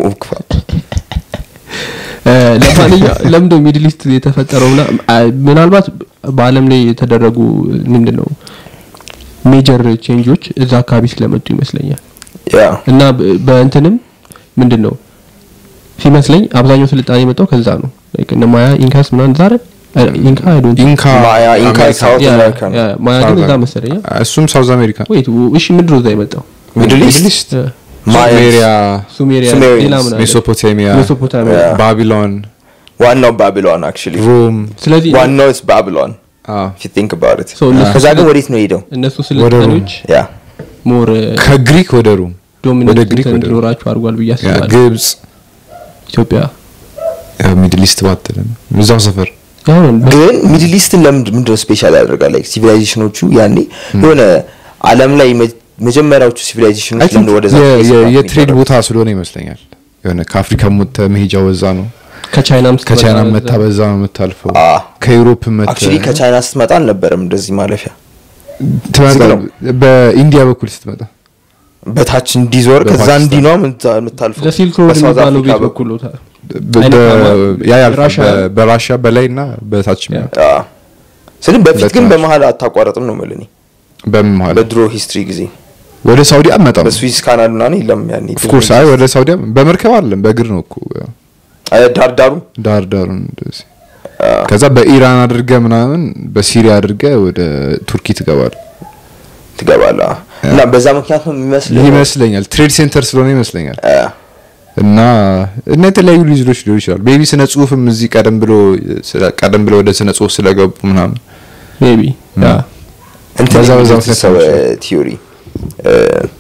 ለማንኛው ለምንድነው ሚድል ኢስት የተፈጠረው ና ምናልባት በአለም ላይ የተደረጉ ምንድን ነው ሜጀር ቼንጆች እዛ አካባቢ ስለመጡ ይመስለኛል ያ እና በ- በእንትንም ምንድን ነው ሲመስለኝ አብዛኛው ስልጣኔ የመጣው ከዛ ነው Like እነ ማያ ኢንካስ ምናምን ዛረ ኢንካ አይ ዶንት ኢንካ ማያ ኢንካ አሜሪካ። ሳውት ያ- አሜሪካ ነው ያ፣ ማያ ግን South እዛ America። መሰለኝ እሱም ሳውዝ አሜሪካ ወይት እሺ ምንድን ነው እዛ የመጣው ሚድል ኢስት ኢስት ያ፣ ሱሜሪያ ሱሜሪያ Sumerians፣ ሌላ ምን አለ? ሜሶፖታሚያ ሜሶፖታሚያ ያ። ባቢሎን ዋናው ባቢሎን አክቹሊ ሮም ስለዚህ ዋናው ስ ባቢሎን አዎ። if you think about it So እነሱ ከዛ ግን ስለ- ወዴት ነው ሄደው እነሱ ወደ ሮም። ስልጣኔዎች ያ ሞር ከግሪክ ወደ ሮም ወደ ዶሚናንት ግሪክ ወደ ሮም እንዲኖራቸው አድርጓል ብዬ ያ፣ አስባለሁ ግብጽ ኢትዮጵያ ያው ሚድል ኢስት ባትልም እዛው ሰፈር ያው ግን ሚድል ኢስትን ለምንድን ምንድነው ስፔሻል ያደርጋል ላይክ ሲቪላይዜሽኖቹ ያኔ የሆነ አለም ላይ መ- መጀመሪያዎቹ I ሲቪላይዜሽኖች think ለምን ወደዛ የ- place የ- ነው የትሬድ የሚደረጉት? ቦታ ስለሆነ ይመስለኛል የሆነ ከአፍሪካ ሞተ መሄጃ ወዛ ነው ከቻይናም ከቻይና ስትመጣ መታ በዛ ነው የምታልፈው አ። ከዩሮፕ መተ አክቹሊ ከቻይና ስትመጣ አልነበረም እንደዚህ ማለፊያ ትመጣ ዝግ ነው። በኢንዲያ በኩል ስትመጣ በታች እንዲዞር ከዛ በፓኪስታን። እንዲ ነው የምታ- የምታልፈው ለሲልክ ሮድ በሳውዝ የሚባለው አፍሪካ ቤት በኩል በኩል ነው በ- አይነት በ- አማ- ያ ያልፋል። ራሻ- በ- በራሻ በላይ እና በታች ያ። አ። ስለዚህ በፊት ሁለት ግን ናቸው። በመሀል አታቋረጥም ነው የምልህ እኔ በምን መሀል በድሮ ሂስትሪ ጊዜ ወደ ሳውዲ አመጣም በስዊስ ካናል ምናምን የለም ያኔ ኦፍኮርስ አይ ወደ ሳውዲ አም- በመርከብ አለም በእግር ነው እኮ ያው አ፣ ዳር ዳሩ ዳር ዳሩን እንደዚህ ከዛ በኢራን አድርገ ምናምን በሲሪያ አድርገ ወደ ቱርኪ ትገባል ትገባለህ አ። እና በዛ ምክንያት ነው የሚመስልህ ይመስለኛል ትሬድ ሴንተር ስለሆነ ይመስለኛል አ፣ እና እና የተለያዩ ሊዝሎች ሊሆኑ ይችላሉ ቤቢ ስነ ጽሁፍም እዚህ ቀደም ብሎ ስለ- ቀደም ብሎ ወደ ስነ ጽሁፍ ስለገቡ ምናምን ሜቢ ያ እንትን በዛ በዛ የሚሉት ምክንያት ሰው ነው እ፣ ቲዮሪ እ፣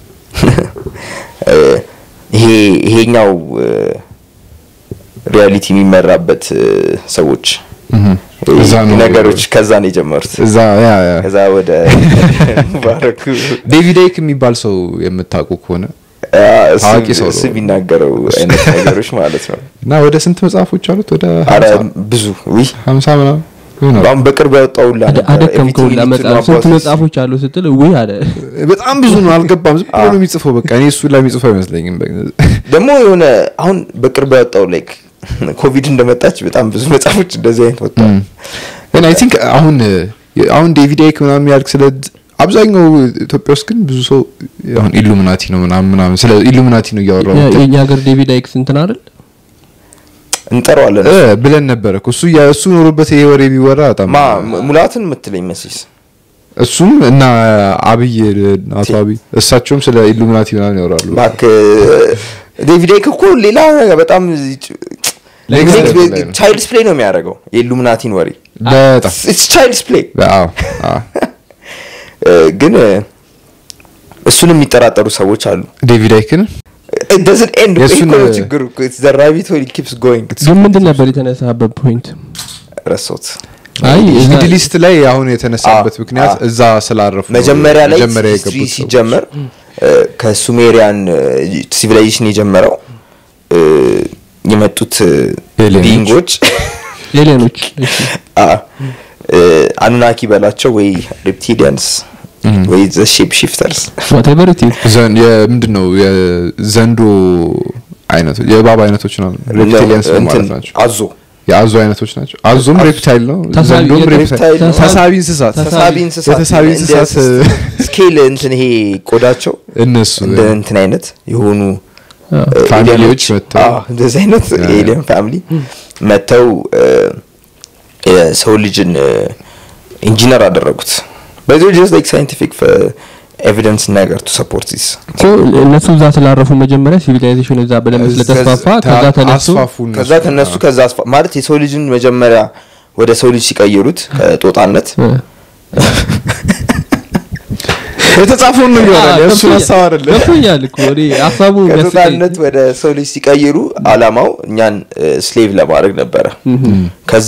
እ፣ ይሄ ይሄኛው እ፣ ሪያሊቲ የሚመራበት እ፣ ሰዎች እህም። እዛ ነው ነገሮች ከዛ ነው የጀመሩት እዛ ያ ያ ከዛ ወደ ሙባረኩ ዴቪድ አይክ የሚባል ሰው የምታውቁ ከሆነ አ፣ እሱ- ታዋቂ ሰው ነው። እሱ የሚናገረው አይነት ነገሮች ማለት ነው እና ወደ ስንት መጽሐፎች አሉት ወደ አረ ሀምሳ- ብዙ ውይ ሀምሳ ምናምን ይሆናል። አሁን በቅርብ ያወጣው ሁላ አደ- ነበር። አደከምከው Everything you need to ለመጽሐፍ know ስንት about this. መጽሐፎች አሉ ስትል ውይ አለ በጣም ብዙ ነው አልገባም ዝም ብሎ ነው የሚጽፈው በቃ እኔ እሱ ላይ የሚጽፈው አይመስለኝም ደግሞ የሆነ አሁን በቅርብ ያወጣው ላይክ ኮቪድ እንደመጣች በጣም ብዙ መጽሐፎች እንደዚህ አይነት ወጥተዋል ግን አይ ቲንክ አሁን አሁን ዴቪድ አይክ ምናምን ያልክ ስለ አብዛኛው ኢትዮጵያ ውስጥ ግን ብዙ ሰው አሁን ኢሉሚናቲ ነው ምናምን ምናምን ስለ ኢሉሚናቲ ነው እያወራው የ- የእኛ ሀገር ዴቪድ አይክስ እንትን አይደል እንጠራዋለን እ ብለን ነበረ እኮ እሱ ያ- እሱ ኖሮበት ይሄ ወሬ ቢወራ በጣም ማ ሙላትን የምትለኝ መሲስ እሱም እና አብይ አቶ አብይ እሳቸውም ስለ ኢሉሚናቲ ምናምን ያወራሉ ባክ ዴቪድ አይክ እኮ ሌላ በጣም Next level ላይ ነው። ቻይልድስ ፕሌይ ነው የሚያደርገው የኢሉሚናቲን ወሬ በጣም ቻይልድስ ፕሌይ አዎ አዎ ግን እ፣ እሱን የሚጠራጠሩ ሰዎች አሉ ዴቪድ አይክን ደዝን ኤንድ የእሱን- ችግሩ ራቢት ኪፕስ ጎይንግ ግን ምንድን ነበር የተነሳበት ፖይንት ረሶት አይ እዛ- ሚድል ኢስት ላይ አሁን የተነሳበት አዎ፣ ምክንያት አዎ። እዛ ስላረፉ ነው። መጀመሪያ ላይ መጀመሪያ ሂስትሪ የገቡት ሰዎች። ሲጀመር እ፣ ከሱሜሪያን ሲቪላይዜሽን የጀመረው እ፣ የመጡት ኤሊየኖች። ቢንጎች ኤሊየኖች እሺ አኑናኪ በላቸው ወይ ሬፕቲሊያንስ ወይ ዘ ሼፕ ሺፍተርስ ዋቴቨር ኢት ኢዝ ዘን የምንድን ነው የዘንዶ አይነቶች የእባብ አይነቶች ነው ሬፕቲሊያንስ ነው ማለት ናቸው አዞ የአዞ አይነቶች ናቸው አዞም ሬፕታይል ነው ተሳቢ- ዘንዶም የሬፕታይል ሬፕታይል ነው። ተሳቢ እንስሳት ተሳቢ- ተሳቢ እንስሳት የተሳቢ እንደ እንስሳት ስኬል እንትን ይሄ ቆዳቸው እነሱ እንደ እንትን አይነት የሆኑ አዎ። እ፣ ፋሚሊዎች ኤሊየኖች፣ መጥተው- አዎ፣ እንደዚህ አይነት ያ፣ ያ። ኤሊየን ፋሚሊ መጥተው እ፣ የሰው ልጅን ኢንጂነር አደረጉት በዚ ጀስት ላይክ ሳይንቲፊክ ኤቪደንስ ነገር ቱ ሰፖርት ዚስ እኮ እነሱ እዛ ስላረፉ መጀመሪያ ሲቪላይዜሽን እዛ በደንብ ስለተስፋፋ ከዛ ተነሱ አስፋፉ እነሱ። ከዛ ከነሱ ከዛ አስፋ ማለት የሰው ልጅን መጀመሪያ ወደ ሰው ልጅ ሲቀይሩት ከጦጣነት እ። የተጻፈውን ነው ይሆናል አዎ፣ የእሱን ገብቶኛል- ሀሳብ አይደለም ገብቶኛል እኮ እኔ ሀሳቡ የሚያስቀኝ- ከጦጣነት ወደ ሰው ልጅ ሲቀይሩ አላማው እኛን ስሌቭ ለማድረግ ነበረ ከዛ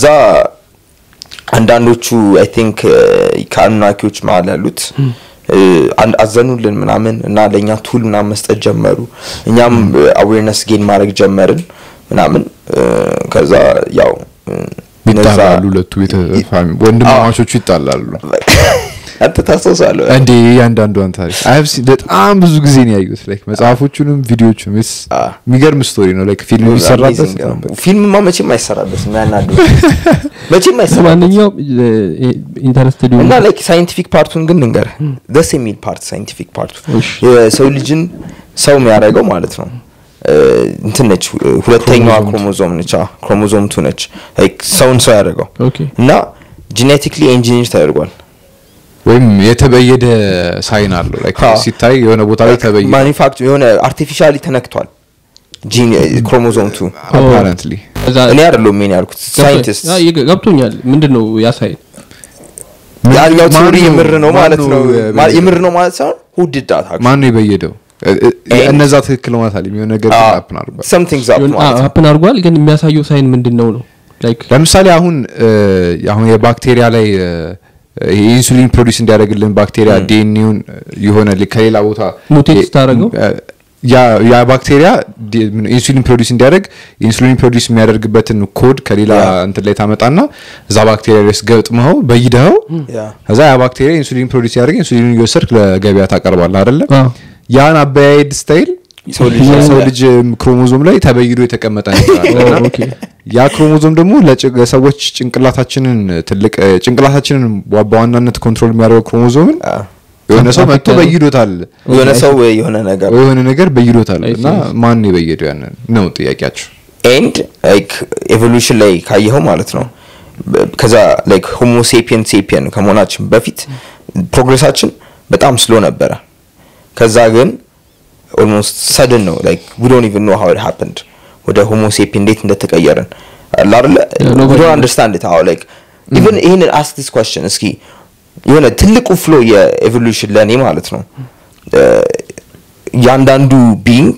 አንዳንዶቹ አይ ቲንክ ከአኑናኪዎች መሀል ያሉት እ፣ አንድ- አዘኑልን ምናምን እና ለእኛ ቱል ምናምን መስጠት ጀመሩ እኛም አዌርነስ ጌን ማድረግ ጀመርን ምናምን እ፣ ከዛ ያው እ፣ እነዛ- ይጣላሉ ሁለቱ ቤተፋሚ ወንድማማቾቹ ይጣላሉ አንተ ታስታውሳለህ እንዴ እያንዳንዷን ታሪክ አይብ በጣም ብዙ ጊዜ ነው ያዩት ላይክ መጽሐፎቹንም ቪዲዮቹንም ስ አ። የሚገርም ስቶሪ ነው ላይክ ፊልም የሚሰራበት Amazing ነው። ፊልምማ መቼም አይሰራበትም ያናዱ መቼም አይሰራበትም ለማንኛውም ኢንተረስትድ እና ላይክ ሳይንቲፊክ ፓርቱን ግን ልንገር ደስ የሚል ፓርት ሳይንቲፊክ ፓርቱ እሺ። የሰው ልጅን ሰው የሚያደርገው ማለት ነው እ፣ እንትን ነች እ፣ ሁለተኛዋ ክሮሞዞም ነች አዎ፣ ክሮሞዞም ቱ ነች ላይክ ሰውን ሰው ያደርገው ኦኬ እና ጄኔቲክሊ ኢንጂኒር ተደርጓል ወይም የተበየደ ሳይን አለው ላይክ አዎ። ሲታይ የሆነ ቦታ ላይ ተበየደ ማኒፋክቸር የሆነ አርቲፊሻሊ ተነክቷል ጂን ክሮሞዞም ቱ አፓረንትሊ ከዛ እኔ አይደለሁም ሜን ያልኩት ሳይንቲስት ያ ይገ- ገብቶኛል ምንድን ነው ያሳይ ያኛው ማን ቲዮሪ ነው- የምር ነው ማን ማለት ነው ነው ማ- የበየደው? የምር ነው ማለት ሳይሆን ሁድዳት ማን ነው የበየደው እ- እ- ኤን- እነዛ ትክክል ነው ማለት አለ የሆነ ነገር ሀፕን አድርጓል ሰምቲንግስ አፕ ማለት ነው ሀፕን አድርጓል ግን የሚያሳየው ሳይን ምንድን ነው ነው ላይክ ለምሳሌ አሁን እ፣ አሁን የባክቴሪያ ላይ እ፣ ይሄ ኢንሱሊን ፕሮዲስ እንዲያደርግልን ባክቴሪያ ዲኤንኤውን የሆነ ሊ- ከሌላ ቦታ ሙቴት የ- ስታደርገው? እ፣ ያ ያ ባክቴሪያ ዲ- ምን- ኢንሱሊን ፕሮዲስ እንዲያደርግ ኢንሱሊን ፕሮዲስ የሚያደርግበትን ኮድ ከሌላ ያ። እንትን ላይ ታመጣና እዛ ባክቴሪያ ላይ ገጥመኸው በይደኸው ያ ከዛ ያ ባክቴሪያ ኢንሱሊን ፕሮዲስ ያደርግ ኢንሱሊን እየወሰድክ ለገበያ ታቀርባለህ አይደለ አዎ። ያን አበያየድ ስታይል ሰው ልጅ ሰው ልጅ ክሮሞዞም ላይ ተበይዶ የተቀመጠ ነገር አለ እና ኦኬ ያ ክሮሞዞም ደግሞ ለጭ- ለሰዎች ጭንቅላታችንን ትልቅ እ፣ ጭንቅላታችንን በ- በዋናነት ኮንትሮል የሚያደርገው ክሮሞዞምን አ፣ የሆነ ሰው መጥቶ አፍሪካ ነው። በይዶታል የሆነ ሰው የሆነ ነገር ወይ የሆነ ነገር በይዶታል I እና see. ማን ነው የበየደው ያንን ነው ጥያቄያቸው ኤንድ ላይክ ኤቮሉሽን ላይ ካየኸው ማለት ነው በ- ከዛ ላይክ ሆሞ ሴፒየን ሴፒየን ከመሆናችን በፊት ፕሮግሬሳችን በጣም ስሎ ነበረ ከዛ ግን ኦልሞስት ሰድን ነው ላይክ ዊ ዶንት ኢቭን ኖ ሃው ኢት ሃፐንድ ወደ ሆሞ ሴፒየን እንዴት እንደተቀየርን አለ አይደለ Yeah, ዊ nobody ዶንት knows. አንደርስታንድ ኢት ሃው ላይክ ኢቭን ይሄንን አስክ ዲስ ኳስችን እስኪ የሆነ ትልቁ ፍሎ የኤቮሉሽን ለእኔ ማለት ነው እ፣ እያንዳንዱ ቢንግ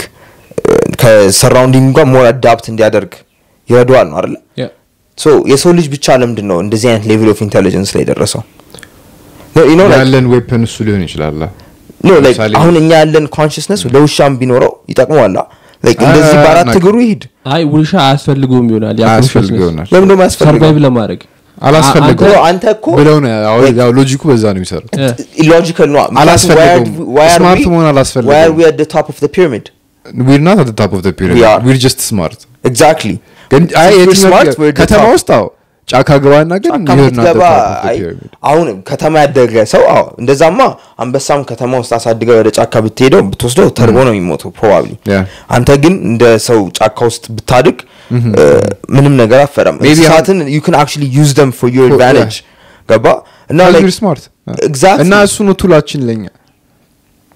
ከሰራውንዲንግ ጋር ሞር አዳፕት እንዲያደርግ ይረዳዋል ነው አይደለ ያ ሶ የሰው ልጅ ብቻ ለምንድን ነው እንደዚህ አይነት ሌቭል ኦፍ ኢንቴሊጀንስ ላይ ደረሰው No, you know, like- ያለን ዌፐን እሱ ሊሆን ይችላል no, like, ለምሳሌ- አሁን እኛ ያለን ኮንሽስነስ ለውሻም ቢኖረው ይጠቅመዋላ Like, እንደዚህ አ- በአራት ናቅ- እግሩ ይሂድ አይ ውልሻ አያስፈልገውም ይሆናል ያ አያስፈልግ consciousness። ይሆናል ለምን ደግሞ ሰርቫይቭ ያስፈልገው ለማድረግ አላስፈልገው አንተ- አንተ እኮ ብለው ነው ያው- like- ያው ሎጂኩ በዛ ነው የሚሰሩት ያ። ኢሎጂካል ነው አላስፈልገውም። Smart መሆን አላስፈልገውም። why are we at the top of the pyramid ዊር ናት አት ታፕ ኦፍ ዘ We ፒራሚድ are. ዊር ጀስት ስማርት exactly ግን አይ If we're የትኛው smart, we're the ከተማ top. ውስጥ አዎ ጫካ ገባና ግን ጫካ you're not the ብትገባ top of the አይ፣ pyramid. አሁን ከተማ ያደገ ሰው አዎ እንደዛማ አንበሳም ከተማ ውስጥ አሳድገው ወደ ጫካ ብትሄደው ብትወስደው ተርቦ ነው የሚሞተው ፕሮባብሊ Yeah. አንተ ግን እንደ ሰው ጫካ ውስጥ ብታድግ እ፣ ምንም ነገር አፈረም Maybe እንስሳትን you can actually use them for your For- advantage ገባ እና Because like- we're smart. Exactly. እና እሱ ነው ቱላችን ለኛ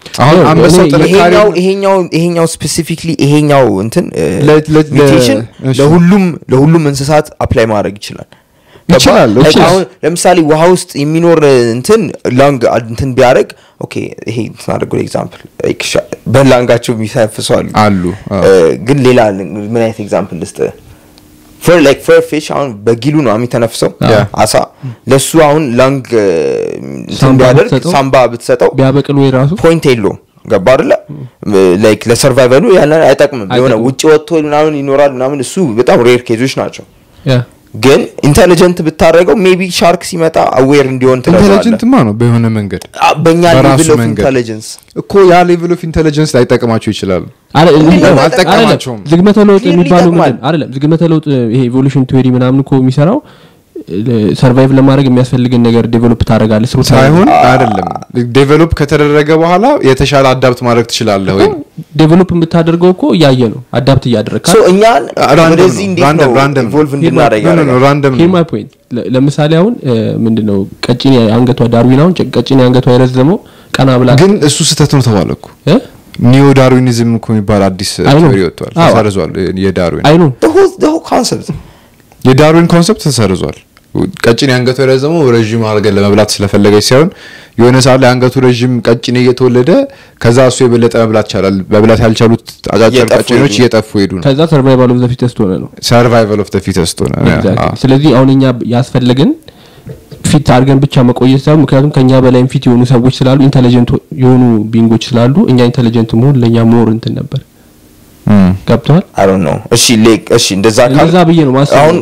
አሁን ነው፣ አንበሳው እኔ- ጥንካሬ ይሄኛው ይሄኛው ይሄኛው ስፔሲፊክሊ ይሄኛው እንትን ለ- ለ- ሚውቴሽን እሺ። ለሁሉም ለሁሉም እንስሳት አፕላይ ማድረግ ይችላል ገባ? ይችላል፣ Like ይችላል። አሁን ለምሳሌ ውሃ ውስጥ የሚኖር እንትን ላንግ እንትን ቢያደርግ ኦኬ ይሄ ስናደርጉ ኤግዛምፕል በላንጋቸው የሚሳፍሰው አሉ አሉ አዎ። እ፣ ግን ሌላ ምን አይነት ኤግዛምፕል ልስጥ ፈር ላይክ ፈር ፊሽ አሁን በጊሉ ነው የሚተነፍሰው ያ። አሳ ለሱ አሁን ላንግ እ፣ እንትን ሳምባ ቢያደርግ ብትሰጠው? ሳምባ ብትሰጠው ቢያበቅል ወይ ራሱ ፖይንት የለውም ገባ አይደለ ላይክ ለሰርቫይቫሉ ያን አይጠቅምም የሆነ አይጠቅምም። ውጭ ወጥቶ ምናምን ይኖራል ምናምን እሱ በጣም ሬር ኬዞች ናቸው ያ ግን ኢንቴሊጀንት ብታደረገው ሜቢ ሻርክ ሲመጣ አዌር እንዲሆን ትረዳዋለህ ኢንቴሊጀንትማ ነው በሆነ መንገድ አ- በእኛ በራሱ ሌቭል ኦፍ መንገድ። ኢንቴሊጀንስ እኮ ያ ሌቭል ኦፍ ኢንቴሊጀንስ ላይጠቅማቸው ይችላል አረ- አይደለም፣ አልጠቀማቸውም። አይደለም፣ ዝግመተ ለውጥ Clearly የሚባለው ይጠቅማል። ምንድን አይደለም ዝግመተ ለውጥ ይሄ ኢቮሉሽን ቲዮሪ ምናምን እኮ የሚሰራው ሰርቫይቭ ለማድረግ የሚያስፈልግን ነገር ዴቨሎፕ ታደርጋለህ ስሩ ሳይሆን አይደለም ዴቨሎፕ ከተደረገ በኋላ የተሻለ አዳፕት ማድረግ ትችላለህ ወይ ዴቨሎፕ የምታደርገው እኮ እያየ ነው አዳፕት እያደረግ ሶ እኛን ራንደም ወደዚህ ነው፣ እንዴት ራንደም፣ ነው ራንደም ነው። ኢንቮልቭ እንድናደርግ ኖ ኖ ኖ ያደርጋል? ራንደም ሂር ነው ማይ ፖይንት ለምሳሌ አሁን ምንድን ነው ቀጭኔ አንገቷ ዳርዊን አሁን ቀጭኔ አንገቷ የረዘመው ቀና ብላ ግን እሱ ስህተት ነው ተባለ እኮ እ? ኒዮ ዳርዊኒዝም እኮ የሚባል አዲስ አይ ነው። ቴዎሪ ወጥቷል አዎ። ተሰርዟል የዳርዊን አይ ነው The whole- the whole concept የዳርዊን ኮንሰፕት ተሰርዟል ቀጭኔ አንገቱ የረዘመው ረዥም አድርገን ለመብላት ስለፈለገች ሳይሆን የሆነ ሰዓት ላይ አንገቱ ረዥም ቀጭኔ እየተወለደ ከዛ እሱ የበለጠ መብላት ይቻላል መብላት ያልቻሉት አጫጭር እየጠፉ ቀጭኔዎች ሄዱ። እየጠፉ ሄዱ ነው ከዛ ሰርቫይቫል ኦፍ ዘ ፊተስት ሆነ ነው ሰርቫይቫል ኦፍ ደ ፊተስት ሆነ Exactly. አዎ። ስለዚህ አሁን እኛ ያስፈለግን ፊት አድርገን ብቻ መቆየት ሳይሆን ምክንያቱም ከኛ በላይም ፊት የሆኑ ሰዎች ስላሉ ኢንቴሊጀንት የሆኑ ቢንጎች ስላሉ እኛ ኢንቴሊጀንት መሆን ለእኛ ሞር እንትን ነበር እም። ገብተዋል I don't know እሺ ሌክ እሺ እንደዛ ካል እንደዛ ብዬ ነው ማስበው። አሁን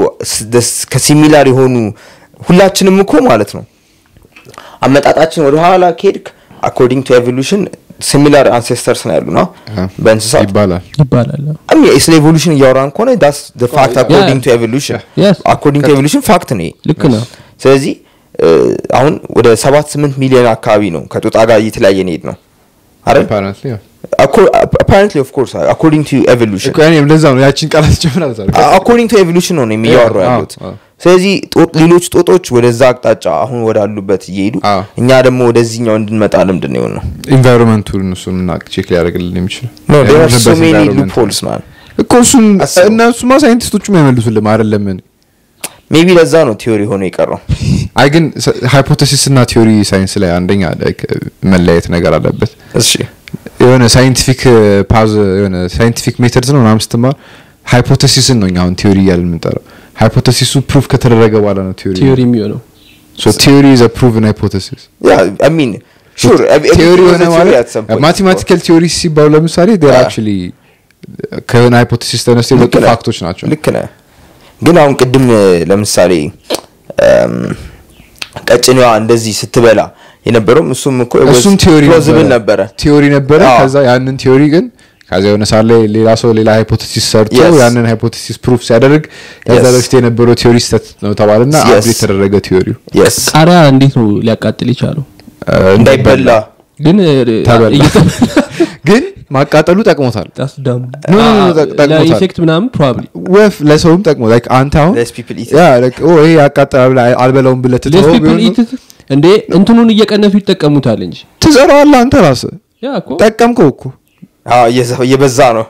ከሲሚላር የሆኑ ሁላችንም እኮ ማለት ነው አመጣጣችን ወደ ኋላ ከሄድክ አኮርዲንግ ቱ ኤቮሉሽን ሲሚላር አንሴስተርስ ነው ያሉና አዎ። በእንስሳት ይባላል ይባላል አሚ ስለ ኤቮሉሽን እያወራን ከሆነ ዳስ the fact according to evolution Yes. according to evolution ፋክት ነው ይሄ። ልክ ነው ስለዚህ እ፣ አሁን ወደ ሰባት ስምንት ሚሊዮን አካባቢ ነው ከጦጣ ጋር እየተለያየ ሄድ ነው አይደል apparently ያው። apparently of course according to evolution እኮ እኔም ለዛ ነው ያቺን ቃላት ጀምራል አኮርዲንግ ቱ ኤቮሉሽን ነው የሚያወሩ አዎ፣ ያሉት አዎ። ስለዚህ ጦ- ሌሎች ጦጦች ወደዛ አቅጣጫ አሁን ወዳሉበት እየሄዱ አዎ። እኛ ደግሞ ወደዚህኛው እንድንመጣ ልምድን ነው ነው ኢንቫይሮንመንቱን እሱን ምናቅ ቼክ ሊያደርግልን የሚችለው no there are so ያለንበት many environment loopholes man እኮ እሱን አስበው። እነሱማ ሳይንቲስቶቹም አይመልሱልም አይደለምን ሜቢ ለዛ ነው ቲዮሪ ሆኖ የቀረው አይ ግን ሃይፖቴሲስ እና ቲዮሪ ሳይንስ ላይ አንደኛ like መለያየት ነገር አለበት እሺ የሆነ ሳይንቲፊክ ፓዝ የሆነ ሳይንቲፊክ ሜተድስ ነው ምናምን ስትማር ሃይፖቴሲስን ነው እኛ አሁን ቲዮሪ እያልን የምንጠራው ሃይፖቴሲሱ ፕሩፍ ከተደረገ በኋላ ነው ቲዮሪ ቲዮሪ የሚሆነው ሶ ቲዮሪ ኢዝ ፕሩቭን ሃይፖቴሲስ ያ አይ ሚን ሹር ቲዮሪ ሆነ ማለት ማቴማቲካል ቲዮሪ ሲባሉ ለምሳሌ ዴር አዎ። አክቹሊ ከሆነ ሃይፖቴሲስ ተነስተው የመጡ ፋክቶች ናቸው ልክ ነህ ግን አሁን ቅድም እ፣ ለምሳሌ እም፣ ቀጭኔዋ እንደዚህ ስትበላ የነበረውም እሱም እኮ እሱም ቲዮሪ ፕሎዝብል ነበረ ቲዮሪ ነበረ አዎ። ከዛ ያንን ቲዮሪ ግን ከዛ የሆነ ሳለ ላይ ሌላ ሰው ሌላ ሃይፖቴሲስ ሰርቶ Yes. ያንን ሃይፖቴሲስ ፕሩፍ ሲያደርግ ከዛ Yes. በፊት የነበረው ቲዮሪ ስተት ነው ተባለና Yes. አብዴት የተደረገ ቲዮሪው የስ ቃሪያ እንዴት ነው ሊያቃጥል የቻለው እንዳይበላ ግን ተበላ። ግን ማቃጠሉ ጠቅሞታል ጣስ ዳም ኖ፣ ኖ፣ ኖ፣ ጠቅ- ጠቅሞታል። ለኢፌክት ምናምን ፕሮባብሊ ወፍ ለሰውም ጠቅሞ ላይክ አንተ አሁን Less people eat ያ like ኦ ይሄ ያቃጥላል ብለህ አልበላውም ብለህ ሌስ ትተኸው ፒፕል ቢሆን ኢት እንዴ እንትኑን እየቀነሱ ይጠቀሙታል እንጂ ትዘራዋለህ አንተ ራስህ ያ እኮ ጠቀምከው እኮ አዎ፣ እየዘ- እየበዛ ነው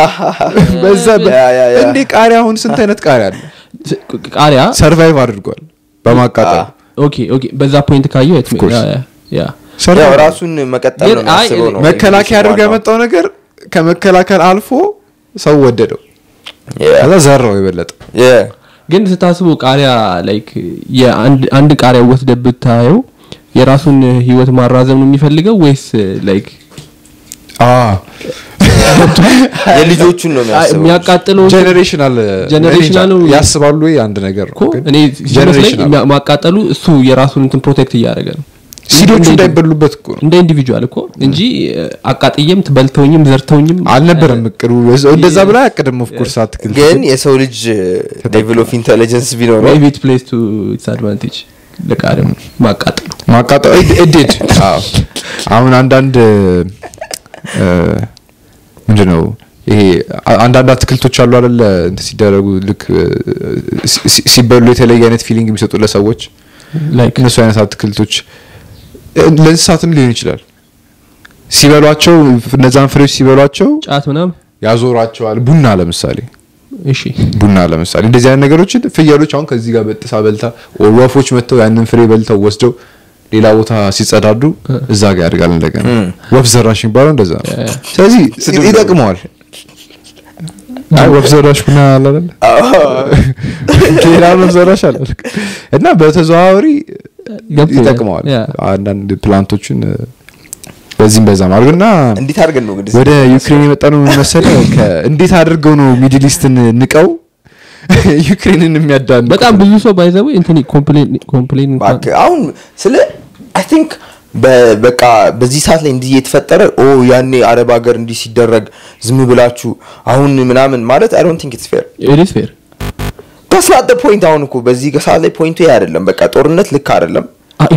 በዛ ያ፣ ያ፣ ያ። እንዴ ቃሪያ አሁን ስንት አይነት ቃሪያ አለ ስ- ቃሪያ ሰርቫይቭ አድርጓል በማቃጠል አዎ። ኦኬ ኦኬ በዛ ፖይንት ካየው የት course. ያ ያ ያ ያው survive ራሱን መቀጠል ነው ግን አይ፣ የሚያስበው ነው መከላከያ አድርጎ ዋናው። ያመጣው ነገር ከመከላከል አልፎ ሰው ወደደው Yeah. ከዛ ዘራው የበለጠ Yeah. ግን ስታስቡ ቃሪያ ላይክ የአንድ አንድ ቃሪያ ወስደህ ብታየው የራሱን ህይወት ማራዘም ነው የሚፈልገው ወይስ ላይክ የልጆቹን ነው የሚያስበው የሚያቃጥለው ጀኔሬሽናል Generational ነው። ያስባሉ ወይ አንድ ነገር እኮ ግን እኔ ሲመስለኝ generational። ማ- ማቃጠሉ እሱ የራሱን እንትን ፕሮቴክት እያደረገ ነው ሲዶቹ እንደ- እንዳይበሉበት እኮ ነው እንደ ኢንዲቪጁዋል እኮ እንጂ እ፣ አቃጥዬም ትበልተውኝም ዘርተውኝም አልነበረም እቅዱ እንደዛ ብላ አቅድም ኦፍኮርስ አትክልት ግን የሰው ልጅ ሌቭል ኦፍ ኢንቴሊጀንስ ቢኖረው ሜቢ ኢት ፕሌስ ቱ ኢትስ አድቫንቴጅ ለቃሪያው ማቃጠሉ ማቃጠል እድድ አሁን አንዳንድ እ፣ ምንድን ነው ይሄ አ- አንዳንድ አትክልቶች አሉ አይደለ እንትን ሲደረጉ ልክ እ፣ ሲ- ሲ- ሲበሉ የተለየ አይነት ፊሊንግ የሚሰጡ ለሰዎች ላይክ እነሱ አይነት አትክልቶች እ፣ ለእንስሳትም ሊሆን ይችላል ሲበሏቸው እነዛን ፍሬዎች ሲበሏቸው ጫት ምናምን ያዞሯቸዋል ቡና ለምሳሌ እሺ ቡና ለምሳሌ እንደዚህ አይነት ነገሮችን ፍየሎች አሁን ከዚህ ጋር በጥሳ በልታ or ወፎች መጥተው ያንን ፍሬ በልተው ወስደው ሌላ ቦታ ሲጸዳዱ እዛ ጋር ያድጋል እንደገና ወፍ ዘራሽ የሚባለው እንደዛ ነው ስለዚህ ይጠቅመዋል አይ ወፍ ዘራሽ ቡና አለ አይደል ሌላ ወፍ ዘራሽ አለ እና በተዘዋዋሪ ገብቶኛል። ይጠቅመዋል ያ። አንዳንድ ፕላንቶችን እ፣ በዚህም በዛም አድርግና እንዴት አድርገን ነው እንግዲህ ወደ ዩክሬን የመጣ ነው መሰለ እንዴት አድርገው ነው ሚድል ኢስትን ንቀው ዩክሬንን የሚያዳን በጣም ብዙ ሰው ባይዘው እንትን ኮምፕሌን ኮምፕሌን እንኳን እባክህ አሁን ስለ አይ ቲንክ በቃ በዚህ ሰዓት ላይ እንዲህ የተፈጠረ ኦ ያኔ አረብ ሀገር እንዲህ ሲደረግ ዝም ብላችሁ አሁን ምናምን ማለት አይ ዶንት ቲንክ ኢትስ ፌር ኢትስ ፌር ዳስ ናት ፖይንት አሁን እኮ በዚህ ሰዓት ላይ ፖይንቱ ይሄ አይደለም በቃ ጦርነት ልክ አይደለም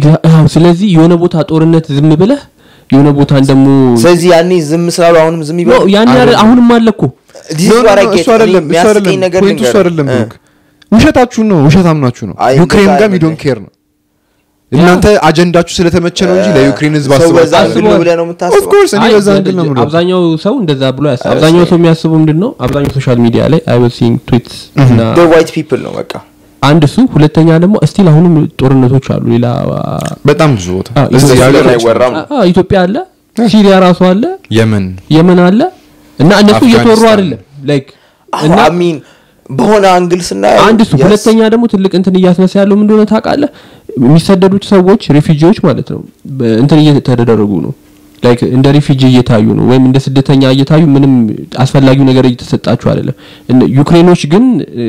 ስለዚህ የሆነ ቦታ ጦርነት ዝም ብለህ የሆነ ቦታ ደግሞ ስለዚህ ያኔ ዝም ስላሉ አሁንም ዝም ኖ ይበሉ ያን ያረ አሁንም አለ እኮ This is No, no, what I no, get. እሱ አይደለም እኔ እሱ አይደለም የሚያስቀኝ ነገር ፖይንቱ እሱ ልንገርህ። አይደለም እ። ብሩክ ውሸታችሁን ነው ውሸታምናችሁ ነው አይ፣ ዩክሬን እንደዛ ጋር አይደለም። ዶንት ኬር ነው እናንተ አጀንዳችሁ ስለተመቸ ነው እንጂ ለዩክሬን ህዝብ ሰው በዛ አስባችሁ አንግል ነው ብለህ ነው ኦፍ የምታስበው ኮርስ እኔ አይ፣ በዛ አንግል ነው የምለው አብዛኛው ሰው እንደዛ ብሎ ያስብ አይ፣ አብዛኛው እሺ። ሰው የሚያስበው ምንድን ነው አብዛኛው ሶሻል ሚዲያ ላይ አይ ዋዝ ሲንግ ትዊትስ እና ዋይት ፒፕል ነው በቃ አንድ እሱ ሁለተኛ ደግሞ እስቲል አሁንም ጦርነቶች አሉ ሌላ በጣም ብዙ ቦታ አ፣ እዚህ ኢትዮጵያ ሀገር ላይ አይወራም ነው አ፣ ኢትዮጵያ አለ ሲሪያ ራሱ አለ የመን የመን አለ እና እነሱ እየተወሩ አፍጋኒስታን። አይደለም ላይክ እና አሚን በሆነ አንግል ስናየው አንድ እሱ yes. ሁለተኛ ደግሞ ትልቅ እንትን እያስነሳ ያለው ምን እንደሆነ ታውቃለህ የሚሰደዱት ሰዎች ሪፊጂዎች ማለት ነው በ- እንትን እየተደረጉ ነው ላይክ እንደ ሪፊጂ እየታዩ ነው ወይም እንደ ስደተኛ እየታዩ ምንም አስፈላጊው ነገር እየተሰጣቸው አይደለም እነ- ዩክሬኖች ግን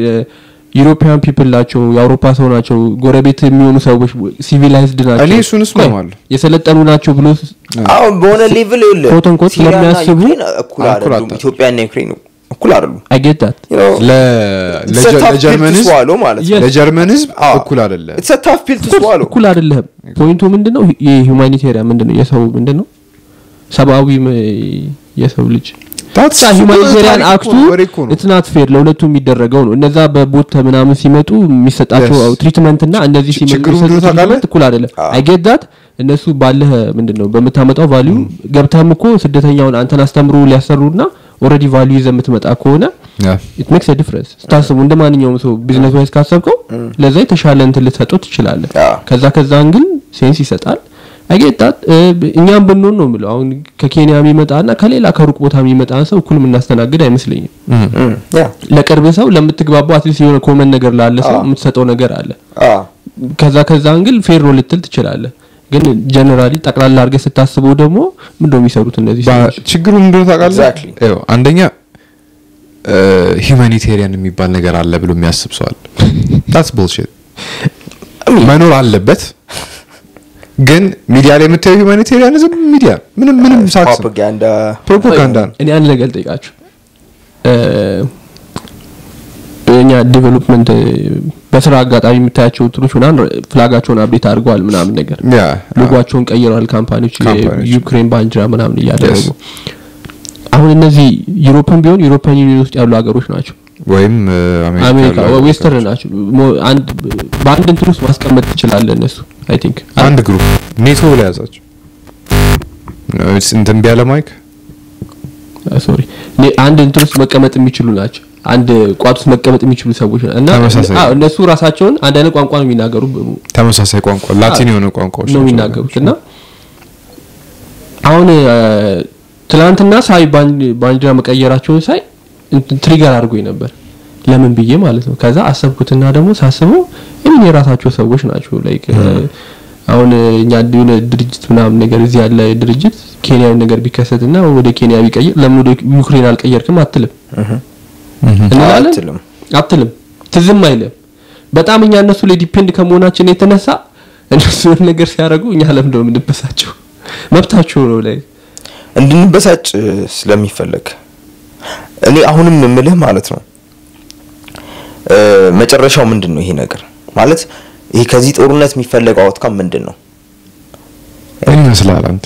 ዩሮፒያን ፒፕል ናቸው የአውሮፓ ሰው ናቸው ጎረቤት የሚሆኑ ሰዎች ሲቪላይዝድ ናቸው እኔ እሱን እስማማለሁ። የሰለጠኑ ናቸው ብሎ አሁን በሆነ ሌቭል ይኸውልህ Quote unquote ሲሪያና ስለሚያስቡ ዩክሬን እኩል እኩል አይደሉም አታ- ኢትዮጵያና ዩክሬን እኩል አይደሉም አይጌታት You know, ለ- it's a ለጀ- tough pill ለጀርመን to ህዝብ swallow ማለት ነው። Yes. ለጀርመን ህዝብ አዎ። እኩል አይደለም It's a tough pill to swallow. እኩል አይደለም ፖይንቱ ምንድነው የሁማኒቴሪያን ምንድነው የሰው ምንድነው ሰብአዊ ም- የሰው ልጅ That's- ሁማኒቴሪያን ታሪክ አክቱ እኮ ነው፣ ወሬ እኮ ነው። ኢትስ ናት ፌር ለሁለቱ የሚደረገው ነው እነዛ በቦት ምናምን ሲመጡ የሚሰጣቸው Yes. ትሪትመንት እና እነዚህ ች- ሲመጡ ችግሩ የሚሰጡት ምንድነው ታውቃለህ? ትሪትመንት እኩል አይደለም አዎ። አይጌዳት እነሱ ባለህ ምንድነው በምታመጣው ቫልዩ ገብተህም እኮ ስደተኛውን አንተን አስተምሮ ሊያሰሩና ኦልሬዲ ቫልዩ ይዘህ የምትመጣ ከሆነ ያ። ኢት ሜክስ ዲፍረንስ ስታስቡ እንደ ማንኛውም ሰው ቢዝነስ ዋይዝ ካሰብከው ለዛ የተሻለ እንትን ልትሰጠው ትችላለህ አዎ። ከዛ ከዛ ግን ሴንስ ይሰጣል አይጌጣት እኛም ብንሆን ነው የምለው አሁን ከኬንያ የሚመጣና ከሌላ ከሩቅ ቦታ የሚመጣን ሰው እኩል የምናስተናግድ አይመስለኝም Mm, yeah. ለቅርብ ሰው ለምትግባባው አትሊስት የሆነ ኮመን ነገር ላለ ሰው አዎ። የምትሰጠው ነገር አለ አዎ። ከዛ ከዛ አንግል ፌር ነው ልትል ትችላለህ ግን ጀነራሊ ጠቅላላ አድርገህ ስታስበው ደግሞ ምንድነው የሚሰሩት እነዚህ ባ- ሰዎች ችግሩ ምንድነው ታውቃለህ Exactly. ይኸው አንደኛ ሂውማኒቴሪያን የሚባል ነገር አለ ብሎ የሚያስብ ሰው አለ ታትስ ቡልሺት መኖር አለበት ግን ሚዲያ ላይ የምታየው ሂውማኒቴሪያኒዝም ሚዲያ ምንም ምንም ሳክስ ነው ፕሮፓጋንዳ ፕሮፓጋንዳ ነው እኔ አንድ ነገር ልጠይቃችሁ እ፣ እኛ ዴቨሎፕመንት በስራ አጋጣሚ የምታያቸው እንትኖች ምናምን ፍላጋቸውን አብዴት አድርገዋል ምናምን ነገር ያ ሎጓቸውን ቀይረዋል ካምፓኒዎች ካምፓኒዎች። የዩክሬን ባንዲራ ምናምን እያደረጉ Yes. አሁን እነዚህ ዩሮፕን ቢሆን ዩሮፒያን ዩኒየን ውስጥ ያሉ ሀገሮች ናቸው ወይም እ፣ አሜሪካ ያሉ ዌስተርን ናቸው ሞ- አንድ በአንድ እንትን ውስጥ ማስቀመጥ ትችላለህ እነሱ አይ ቲንክ አንድ ግሩፕ ኔቶ ብላ ያዛቸው እንትን ቢያለ ማይክ ሶሪ አንድ እንትን ውስጥ መቀመጥ የሚችሉ ናቸው አንድ ቋት ውስጥ መቀመጥ የሚችሉ ሰዎች ናቸው። እና ተመሳሳይ አዎ፣ እነሱ ራሳቸውን አንድ አይነት ቋንቋ ነው የሚናገሩ ተመሳሳይ ቋንቋ ላቲን የሆነ ቋንቋዎች ነው ናቸው። የሚናገሩት እና አሁን እ፣ ትናንትና ሳይ ባን- ባንዲራ መቀየራቸውን ሳይ እንትን ትሪገር አድርጎኝ ነበር ለምን ብዬ ማለት ነው ከዛ አሰብኩትና ደግሞ ሳስበው ይህን የራሳቸው ሰዎች ናቸው ላይክ አሁን እ፣ እኛ የሆነ ድርጅት ምናምን ነገር እዚህ ያለ ድርጅት ኬንያዊ ነገር ቢከሰትና ወደ ኬንያ ቢቀይር ለምን ወደ ዩክሬን አልቀየርክም አትልም እንላለን አትልም። አትልም ትዝም አይልም በጣም እኛ እነሱ ላይ ዲፔንድ ከመሆናችን የተነሳ እነሱ የሆነ ነገር ሲያደርጉ እኛ ለምን ነው የምንበሳቸው መብታቸው ነው ላይ እንድንበሳጭ ስለሚፈለግ እኔ አሁንም የምልህ ማለት ነው እ፣ መጨረሻው ምንድን ነው ይሄ ነገር ማለት ይሄ ከዚህ ጦርነት የሚፈለገው አውትካም ምንድን ነው ምን ይመስላል አንተ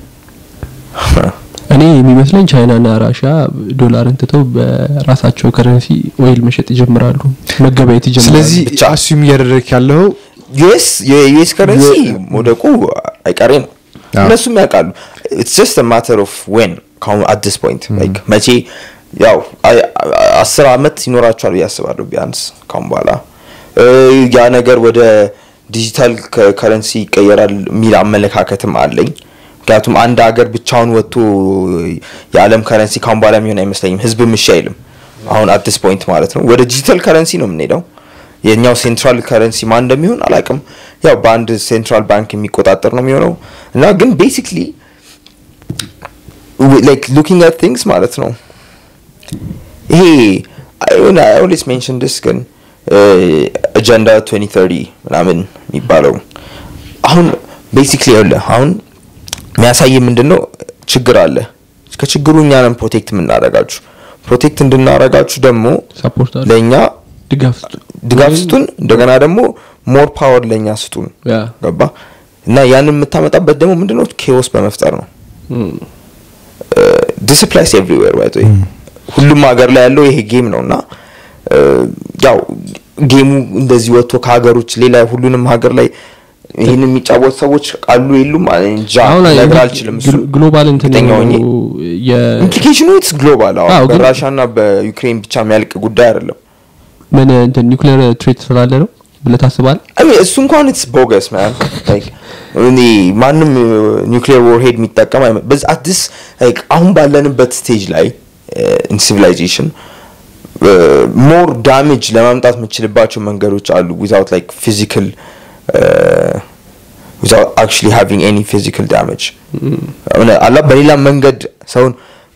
እኔ የሚመስለኝ ቻይናና ራሽያ ዶላርን ትተው በራሳቸው ከረንሲ ኦይል መሸጥ ይጀምራሉ መገበያየት ይጀምራሉ ስለዚህ ብቻ። አሱም እያደረግክ ያለው ዩኤስ የዩኤስ ከረንሲ መውደቁ አይቀሬ ነው አዎ። እነሱም ያውቃሉ ኢትስ ጀስት ማተር ኦፍ ዌን ካሁን አት ዲስ ፖይንት ላይክ መቼ ያው አይ- አ- አስር አመት ይኖራቸዋል ብዬ አስባለሁ ቢያንስ ካሁን በኋላ እ፣ ያ ነገር ወደ ዲጂታል ከረንሲ ይቀየራል የሚል አመለካከትም አለኝ ምክንያቱም አንድ ሀገር ብቻውን ወጥቶ የዓለም ከረንሲ ካሁን በኋላ የሚሆን አይመስለኝም ህዝብም እሺ አይልም አሁን አት ዲስ ፖይንት ማለት ነው ወደ ዲጂታል ከረንሲ ነው የምንሄደው የኛው ሴንትራል ከረንሲ ማን እንደሚሆን አላውቅም ያው በአንድ ሴንትራል ባንክ የሚቆጣጠር ነው የሚሆነው እና ግን ቤሲክሊ ላይክ ሉኪንግ አት ቲንግስ ማለት ነው ይሄ ኦልዌስ ሜንሽን ዲስ ግን አጀንዳ 2030 ምናምን የሚባለው አሁን ቤሲክሊ ያለ አሁን የሚያሳይ ምንድን ነው ችግር አለ ከችግሩ እኛንም ፕሮቴክት የምናደርጋችሁ ፕሮቴክት እንድናደርጋችሁ ደግሞ ሰፖርት አለ ለእኛ ድጋፍ ስጡ ድጋፍ ስጡን እንደገና ደግሞ ሞር ፓወር ለእኛ ስጡን ያ ገባ እና ያንን የምታመጣበት ደግሞ ምንድነው ኬዎስ በመፍጠር ነው ዲስፕላይስ ኤቭሪዌር ባይ ዘ ወይ ሁሉም ሀገር ላይ ያለው ይሄ ጌም ነው እና እ፣ ያው ጌሙ እንደዚህ ወጥቶ ከሀገሮች ሌላ ሁሉንም ሀገር ላይ ይህን የሚጫወቱ ሰዎች አሉ የሉም እኔ እንጃ አሁን ነገር አልችልም እሱ ግሎ- ግሎባል እንትን እርግጠኛ ሆኜ የ ኢምፕሊኬሽኑ ኢትስ ግሎባል አዎ፣ ግን- በራሻ ና በዩክሬን ብቻ የሚያልቅ ጉዳይ አይደለም ምን እንትን ኒውክሌር ትሬት ስላለ ነው ብለህ ታስባለህ? I mean, እሱ እንኳን ኢትስ ቦገስ ማን እኔ ማንም ኒውክሊየር ዎርሄድ የሚጠቀም አይመ- በዚ አዲስ like አሁን ባለንበት ስቴጅ ላይ ኢን ሲቪላይዜሽን ሞር ዳሜጅ ለማምጣት የምችልባቸው መንገዶች አሉ ዊዛውት ላይክ ፊዚካል ዊዛውት አክቹሊ ሃቪንግ ኤኒ ፊዚካል ዳሜጅ አላ በሌላ መንገድ ሰውን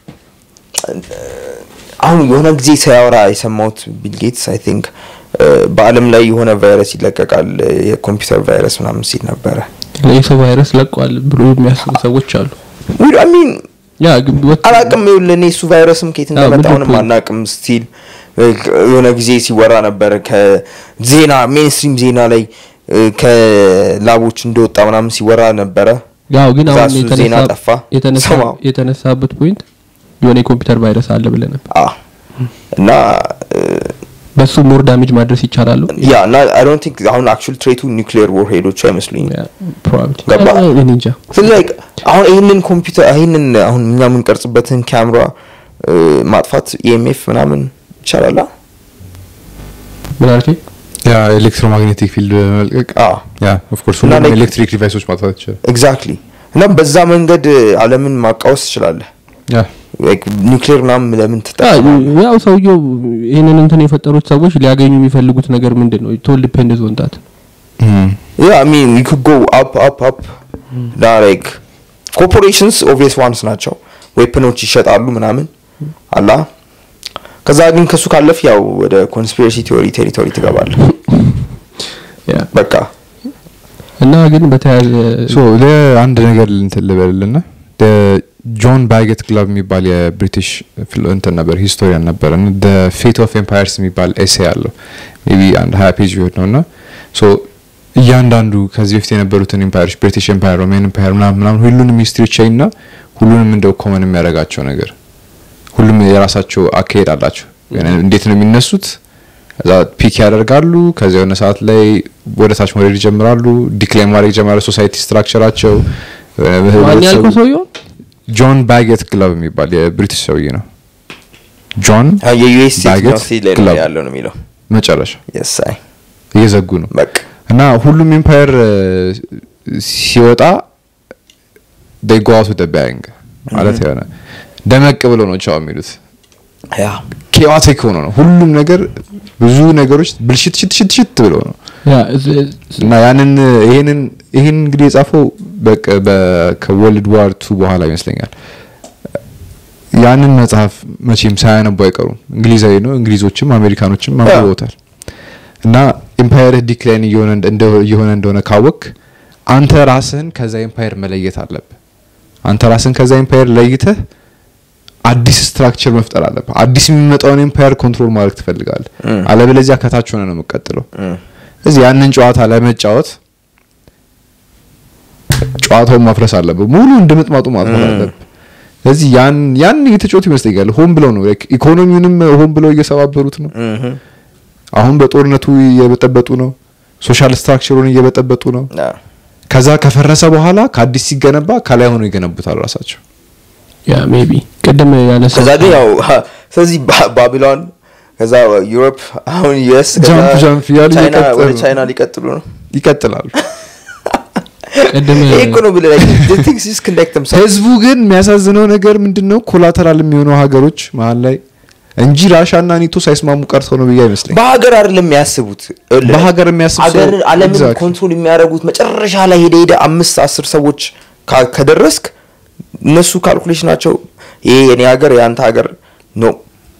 አሁን የሆነ ጊዜ ሲያወራ የሰማሁት ቢል ጌትስ አይ ቲንክ በአለም ላይ የሆነ ቫይረስ ይለቀቃል የኮምፒውተር ቫይረስ ምናምን ሲል ነበረ የሰው ቫይረስ ለቋል ብሎ የሚያስቡ ሰዎች አሉ። ሚን ያ ግን ወጥ- አላቅም ይኸውልህ እኔ እሱ ቫይረስም ከየት አዎ፣ እንደመጣ ምንድን አሁንም ነው? አናቅም ስቲል የሆነ ጊዜ ሲወራ ነበረ ከዜና ሜንስትሪም ዜና ላይ እ፣ ከላቦች እንደወጣ ምናምን ሲወራ ነበረ ያው ግን እዛ አሁን እሱ ዜና የተነሳ ጠፋ የተነሳ ሰማሁ። የተነሳበት ፖይንት የሆነ የኮምፒውተር ቫይረስ አለ ብለህ ነበር። አ እና በሱ ሞር ዳሜጅ ማድረስ ይቻላሉ። ያ እና አይ ዶንት ቲንክ አሁን አክቹዋሊ ትሬቱ ኒውክሊየር ዎርሄዶቹ አይመስሉኝም ፕሮባብሊ ገባ? እኔ እንጃ። ስለዚህ like አሁን ይህንን ኮምፒውተር ይህንን አሁን እኛ የምንቀርጽበትን ካሜራ እ፣ ማጥፋት ኢኤምኤፍ ምናምን ይቻላል አ? ምን አልከኝ? ያ ኤሌክትሮማግኔቲክ ፊልድ በመልቀቅ አዎ ያ ኦፍ ኮርስ እና ሁሉም like- ኤሌክትሪክ ዲቫይሶች ማጥፋት ይችላል ኤግዛክትሊ እና በዛ መንገድ አለምን ማቃወስ ትችላለህ ያ ኒውክሊየር ምናምን ለምን ያ- ትጠቀማለህ ያው ሰውየው ይህንን እንትን የፈጠሩት ሰዎች ሊያገኙ የሚፈልጉት ነገር ምንድን ነው? ቶል ዲፔንድ ዞንታት ያ አይ ሚን ዩ ኩድ ጎ አፕ አፕ አፕ እና ላይክ ኮርፖሬሽንስ ኦብቪየስ ዋንስ ናቸው ዌፕኖች ይሸጣሉ ምናምን አላ ከዛ ግን ከሱ ካለፍ ያው ወደ ኮንስፒሬሲ ቲዮሪ ቴሪቶሪ ትገባለህ በቃ እና ግን በተያያዘ ሶ ለአንድ ነገር እንትን ልበልና ጆን ባጌት ግላብ የሚባል የብሪቲሽ ፊሎ- እንትን ነበር ሂስቶሪያን ነበር ደ ፌት ኦፍ ኤምፓየርስ የሚባል ኤሴ አለው ሜቢ አንድ ሀያ ፔጅ ቢሆን ነው እና ሶ እያንዳንዱ ከዚህ በፊት የነበሩትን ኤምፓየሮች ብሪቲሽ ኤምፓየር ሮሜን ኤምፓየር ምናምን ምናምን ሁሉንም ሂስትሪ ቻይ እና ሁሉንም እንደው ኮመን የሚያደርጋቸው ነገር ሁሉም የራሳቸው አካሄድ አላቸው እንዴት ነው የሚነሱት ከዛ ፒክ ያደርጋሉ ከዚያ የሆነ ሰዓት ላይ ወደ ታች መውረድ ይጀምራሉ ዲክላይን ማድረግ ይጀምራሉ ሶሳይቲ ስትራክቸራቸው ማን ያልከው ሰውየው ጆን ባጌት ግላብ የሚባል የብሪቲሽ ሰውዬ ነው ጆን የዩኤስ ባጌት ስቴት ላይ ነው ግላብ ያለው ነው የሚለው መጨረሻ የሳይ እየዘጉ ነው በቃ እና ሁሉም ኤምፓየር ሲወጣ they go out with a bang ማለት የሆነ ደመቅ ብሎ ነው ቻው የሚሉት ያ ኬዋቲክ ሆኖ ነው ሁሉም ነገር ብዙ ነገሮች ብልሽት ሽት ሽት ሽት ብሎ ነው ያ እዝ- እና ያንን ይሄንን ይሄን እንግዲህ የጻፈው በቃ በ- ከወርልድ ዋር ቱ በኋላ ይመስለኛል ያንን መጽሐፍ መቼም ሳያነቡ አይቀሩም እንግሊዛዊ ነው እንግሊዞችም አሜሪካኖችም አንብበውታል እና ኤምፓየር ዲክላይን እየሆነ እንደ- እየሆነ እንደሆነ ካወክ አንተ ራስህን ከዛ ኤምፓየር መለየት አለብህ አንተ ራስህን ከዛ ኤምፓየር ለይተህ አዲስ ስትራክቸር መፍጠር አለብህ አዲስ የሚመጣውን ኤምፓየር ኮንትሮል ማድረግ ትፈልጋለህ እም። አለበለዚያ ከታች ሆነ ነው የምቀጥለው እም። እዚህ ያንን ጨዋታ ለመጫወት ጨዋታውን ማፍረስ አለብህ ሙሉ እንድምጥማጡ ማጥፋት እም። አለብህ ስለዚህ ያን ያን እየተጫወቱ ይመስለኛል ሆን ብለው ነው ላይክ ኢኮኖሚውንም ሆን ብለው እየሰባበሩት ነው እምም። አሁን በጦርነቱ እየበጠበጡ ነው ሶሻል ስትራክቸሩን እየበጠበጡ ነው ያ ከዛ ከፈረሰ በኋላ ከአዲስ ሲገነባ ከላይ ሆኖ ይገነቡታል ራሳቸው ያ ሜቢ ቅድም ያነሳ ከዛ ግን ያው ስለዚህ ባ- ባቢሎን ከዛ ዩሮፕ አሁን ዩኤስ ጃምፕ ጃምፕ እያሉ ቻይና እየቀጠሉ ወደ ነው። ቻይና ሊቀጥሉ ነው ይቀጥላሉ ቅድም ይሄ እኮ ነው ብለህ like, the things is connect themselves. ህዝቡ ግን የሚያሳዝነው ነገር ምንድን ነው ኮላተራል የሚሆነው ሀገሮች መሀል ላይ እንጂ ራሻ እና ኔቶ ሳይስማሙ ቀርተው ነው ብዬ አይመስለኝ በሀገር አይደለም የሚያስቡት በሀገር የሚያስብ ሰው- ሀገር አለምን Exactly. ኮንትሮል የሚያደርጉት መጨረሻ ላይ ሄደ ሄደ አምስት አስር ሰዎች ካ- ከደረስክ እነሱ ካልኩሌሽናቸው ይሄ የኔ ሀገር የአንተ ሀገር ነው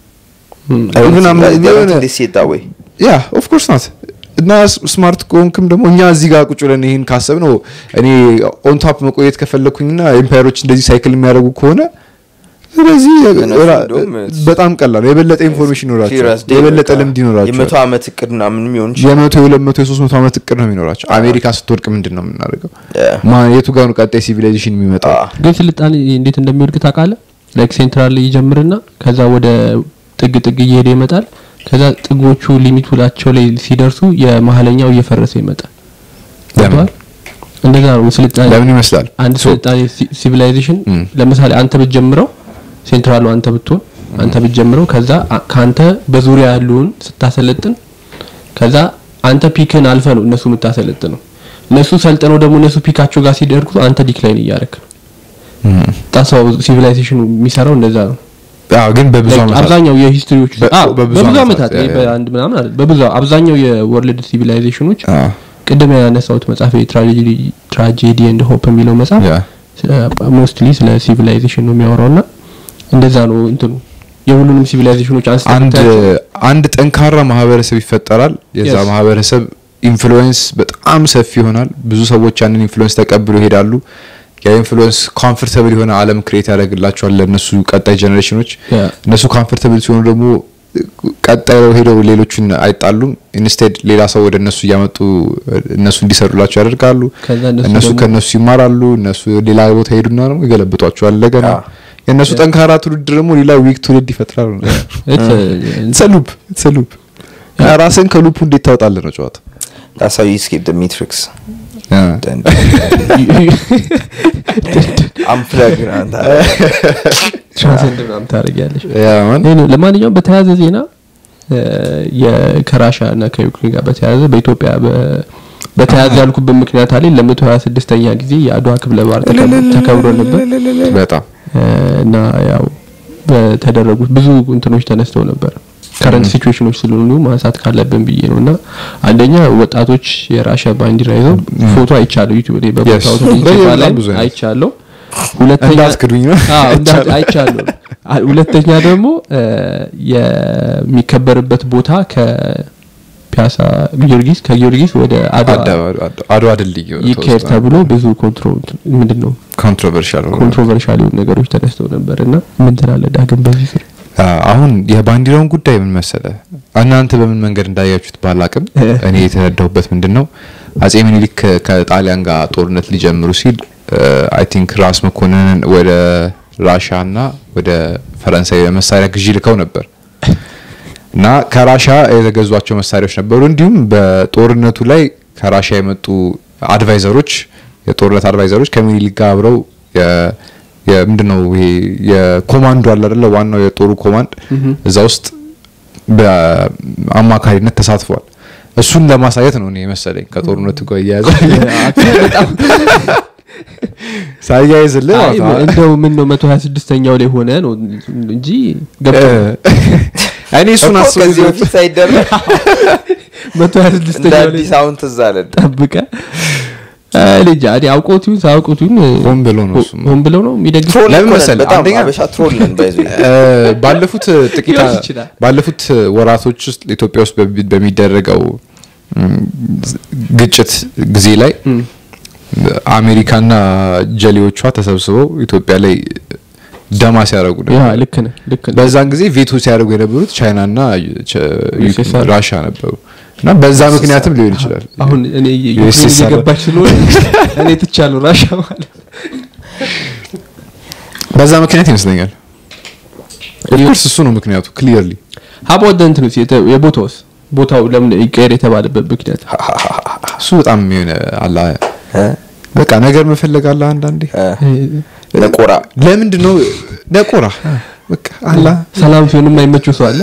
Even I'm- የሆነ- ወይ ያ ኦፍ ኮርስ ናት እና ስማርት ከሆንክም ደግሞ እኛ እዚህ ጋር ቁጭ ብለን ይህን ካሰብ ነው እኔ ኦን ታፕ መቆየት ከፈለኩኝና ኤምፓየሮች እንደዚህ ሳይክል የሚያደርጉ ከሆነ ስለዚህ እነሱ ራ- እንደውም በጣም ቀላል ነው የበለጠ ኢንፎርሜሽን ይኖራቸዋል የበለጠ ልምድ የመቶ ይኖራቸዋል ዓመት እቅድ ምናምን የሚሆን ይችላል። የመቶ የሁለት መቶ የሶስት መቶ ዓመት እቅድ ነው የሚኖራቸው አሜሪካ ስትወድቅ ምንድን ነው የምናደርገው Yeah. ማ- የቱ ጋር ነው ቀጣይ ሲቪላይዜሽን የሚመጣው አዎ። ግን ስልጣኔ እንዴት እንደሚወድቅ ታውቃለህ ላይክ ሴንትራል ይጀምርና ከዛ ወደ ጥግ ጥግ እየሄደ ይመጣል ከዛ ጥጎቹ ሊሚቱላቸው ላይ ሲደርሱ የመሀለኛው እየፈረሰ ይመጣል ለምን? ገብቶሃል? እንደዛ ነው ስልጣኔ ለምን ይመስላል አንድ So- ስልጣኔ ሲ- ሲቪላይዜሽን ም። ለምሳሌ አንተ ብትጀምረው ሴንትራሉ አንተ ብትሆን አንተ ብትጀምረው ከዛ አ- ከአንተ በዙሪያ ያሉን ስታሰለጥን ከዛ አንተ ፒክን አልፈ ነው እነሱ የምታሰለጥነው እነሱ ሰልጥነው ደግሞ እነሱ ፒካቸው ጋር ሲደርጉ አንተ ዲክላይን እያደረክ ነው ጣሳው ሲቪላይዜሽኑ የሚሰራው እንደዛ ነው አዎ ግን በብዙ Like ዓመታት አብዛኛው የሂስትሪዎች በ- አዎ፣ በብዙ በብዙ ዓመታት፣ ዓመታት ያ- ይሄ ያ። በአንድ ምናምን አይደል በብዙ አብዛኛው የወርልድ ሲቪላይዜሽኖች አዎ። ቅድም ያነሳሁት መጽሐፍ ትራጀዲ ኤንድ ሆፕ የሚለው መጽሐፍ ያ። ሞስትሊ ስለ ሲቪላይዜሽን ነው የሚያወራው እና እንደዛ ነው እንትኑ የሁሉንም ሲቪላይዜሽኖች አንስተህ አንድ ብታያቸው አንድ ጠንካራ ማህበረሰብ ይፈጠራል የዛ Yes. ማህበረሰብ ኢንፍሉዌንስ በጣም ሰፊ ይሆናል ብዙ ሰዎች ያንን ኢንፍሉዌንስ ተቀብሎ ይሄዳሉ ያ ኢንፍሉዌንስ ኮምፎርታብል የሆነ አለም ክሬት ያደርግላቸዋል ለእነሱ ቀጣይ ጀኔሬሽኖች Yeah. እነሱ ኮምፎርታብል ሲሆኑ ደግሞ ቀጣይ ሄደው ሌሎችን አይጣሉም ኢንስቴድ ሌላ ሰው ወደ እነሱ እያመጡ እነሱ እንዲሰሩላቸው ያደርጋሉ ከዛ እነሱ እነሱ ደግሞ- ከእነሱ ይማራሉ እነሱ ሌላ ቦታ ሄዱና ደግሞ ይገለብጧቸዋል እንደገና አዎ። የእነሱ ጠንካራ ትውልድ ደግሞ ሌላ ዊክ ትውልድ ይፈጥራሉ It's a- ሰሉፕ ሰሉፕ ራስን ከሉፑ እንዴት ታወጣለህ ነው ጨዋታ That's how you escape the matrix. Then unplug አንተ ትራንሰንድ ምናምን ታደርጊያለሽ ያ ማን ይሄ ነው። ለማንኛውም በተያያዘ ዜና እ፣ የ- ከራሻ እና ከዩክሬን ጋር በተያያዘ በኢትዮጵያ በ- በተያያዘ ያልኩበት ምክንያት አለ ለመቶ ሀያ ስድስተኛ ጊዜ የአድዋ ክፍለ በዓል ተከብ- ተከብሮ ነበር በጣም እ፣ እና ያው በተደረጉት ብዙ እንትኖች ተነስተው ነበር ከረንት ሲቹዌሽኖች ስለሆኑ ማንሳት ካለብን ብዬ ነው እና አንደኛ ወጣቶች የራሻ ባንዲራ ይዘው ፎቶ አይቻለሁ ዩቲዩብ ላይ በቦታው Yes. ተገኝቼ በጣም ላይ ብዙ አይነት። አይቻለሁ ሁለተኛ እንዳትክዱኝ ነው። አዎ እንዳ- አይቻለሁ አ- ሁለተኛ ደግሞ እ፣ የሚከበርበት ቦታ ከፒያሳ ጊዮርጊስ ከጊዮርጊስ ወደ አድዋ አድዋ- አድዋ ድልድይ ይካሄድ ተብሎ ብዙ ኮንትሮ ምንድን ነው ኮንትሮቨርሻል ኮንትሮቨርሻል የሆኑ ነገሮች ተነስተው ነበር እና ምን ትላለህ ዳግም በዚህ ስር አሁን የባንዲራውን ጉዳይ ምን መሰለ እናንተ በምን መንገድ እንዳያችሁት ባላቅም እኔ የተረዳሁበት ምንድን ነው አጼ ሚኒሊክ ከ- ከጣሊያን ጋር ጦርነት ሊጀምሩ ሲል አይ ቲንክ ራስ መኮንንን ወደ ራሻ እና ወደ ፈረንሳይ መሳሪያ ግዢ ልከው ነበር እና ከራሻ የተገዟቸው መሳሪያዎች ነበሩ እንዲሁም በጦርነቱ ላይ ከራሻ የመጡ አድቫይዘሮች የጦርነት አድቫይዘሮች ከሚኒሊክ ጋር አብረው የ- የምንድን ነው ይሄ የኮማንዶ አለ አይደለ ዋናው የጦሩ ኮማንድ እዛ ውስጥ በአማካሪነት ተሳትፏል እሱን ለማሳየት ነው እኔ መሰለኝ ከጦርነቱ ጋር እያያዘ ሳያይዝልህ አይ ማለት ነው። እንደው ምን ነው መቶ ሀያ ስድስተኛው ላይ ሆነ ነው እንጂ ገብቶ እኔ እሱን እኮ አስቤ ከዚህ በፊት ሳይደረግ መቶ ሀያ እንደ ስድስተኛው ላይ አዲስ አሁን ትዝ አለን። ጠብቀ ልጅ አዲ አውቆት ይሁን ሳያውቁት ይሁን ሆን ብሎ ነው እሱማ። ሆን ብለው ነው የሚደግፍ ትሮል ለምን እኮ ነን፣ መሰለህ? በጣም አንደኛ- አበሻ ትሮል ነን ባይዞ እ፣ ባለፉት ጥቂት ሊሆን ይችላል። ባለፉት ወራቶች ውስጥ ኢትዮጵያ ውስጥ በሚ- በሚደረገው እም፣ ግጭት ጊዜ ላይ አሜሪካና ጀሌዎቿ ተሰብስበው ኢትዮጵያ ላይ ደማ ሲያደርጉ ያ ነበር። ልክ ነህ ልክ ነህ በዛን ጊዜ ቬቶ ሲያደርጉ የነበሩት ቻይናና ቸ- USSR ራሻ ነበሩ እና በዛ ምክንያትም ሊሆን ይችላል። አሁን እኔ ዩክሬን USSR እየገባች ስለሆነ እኔ ትቻለሁ ራሻ ማለት በዛ ምክንያት ይመስለኛል። ኦፍኮርስ እሱ ነው ምክንያቱ ክሊርሊ ሀቦት እንትንስ የተ- የቦታውስ ቦታው ለምን ይቀየር የተባለበት ምክንያት እሱ በጣም የሆነ አላ እ? በቃ ነገር መፈለግ አለ አንዳንዴ ነቆራ ለምንድን ነው ነቆራ በቃ አላ ሰላም ሲሆን የማይመቸው ሰው አለ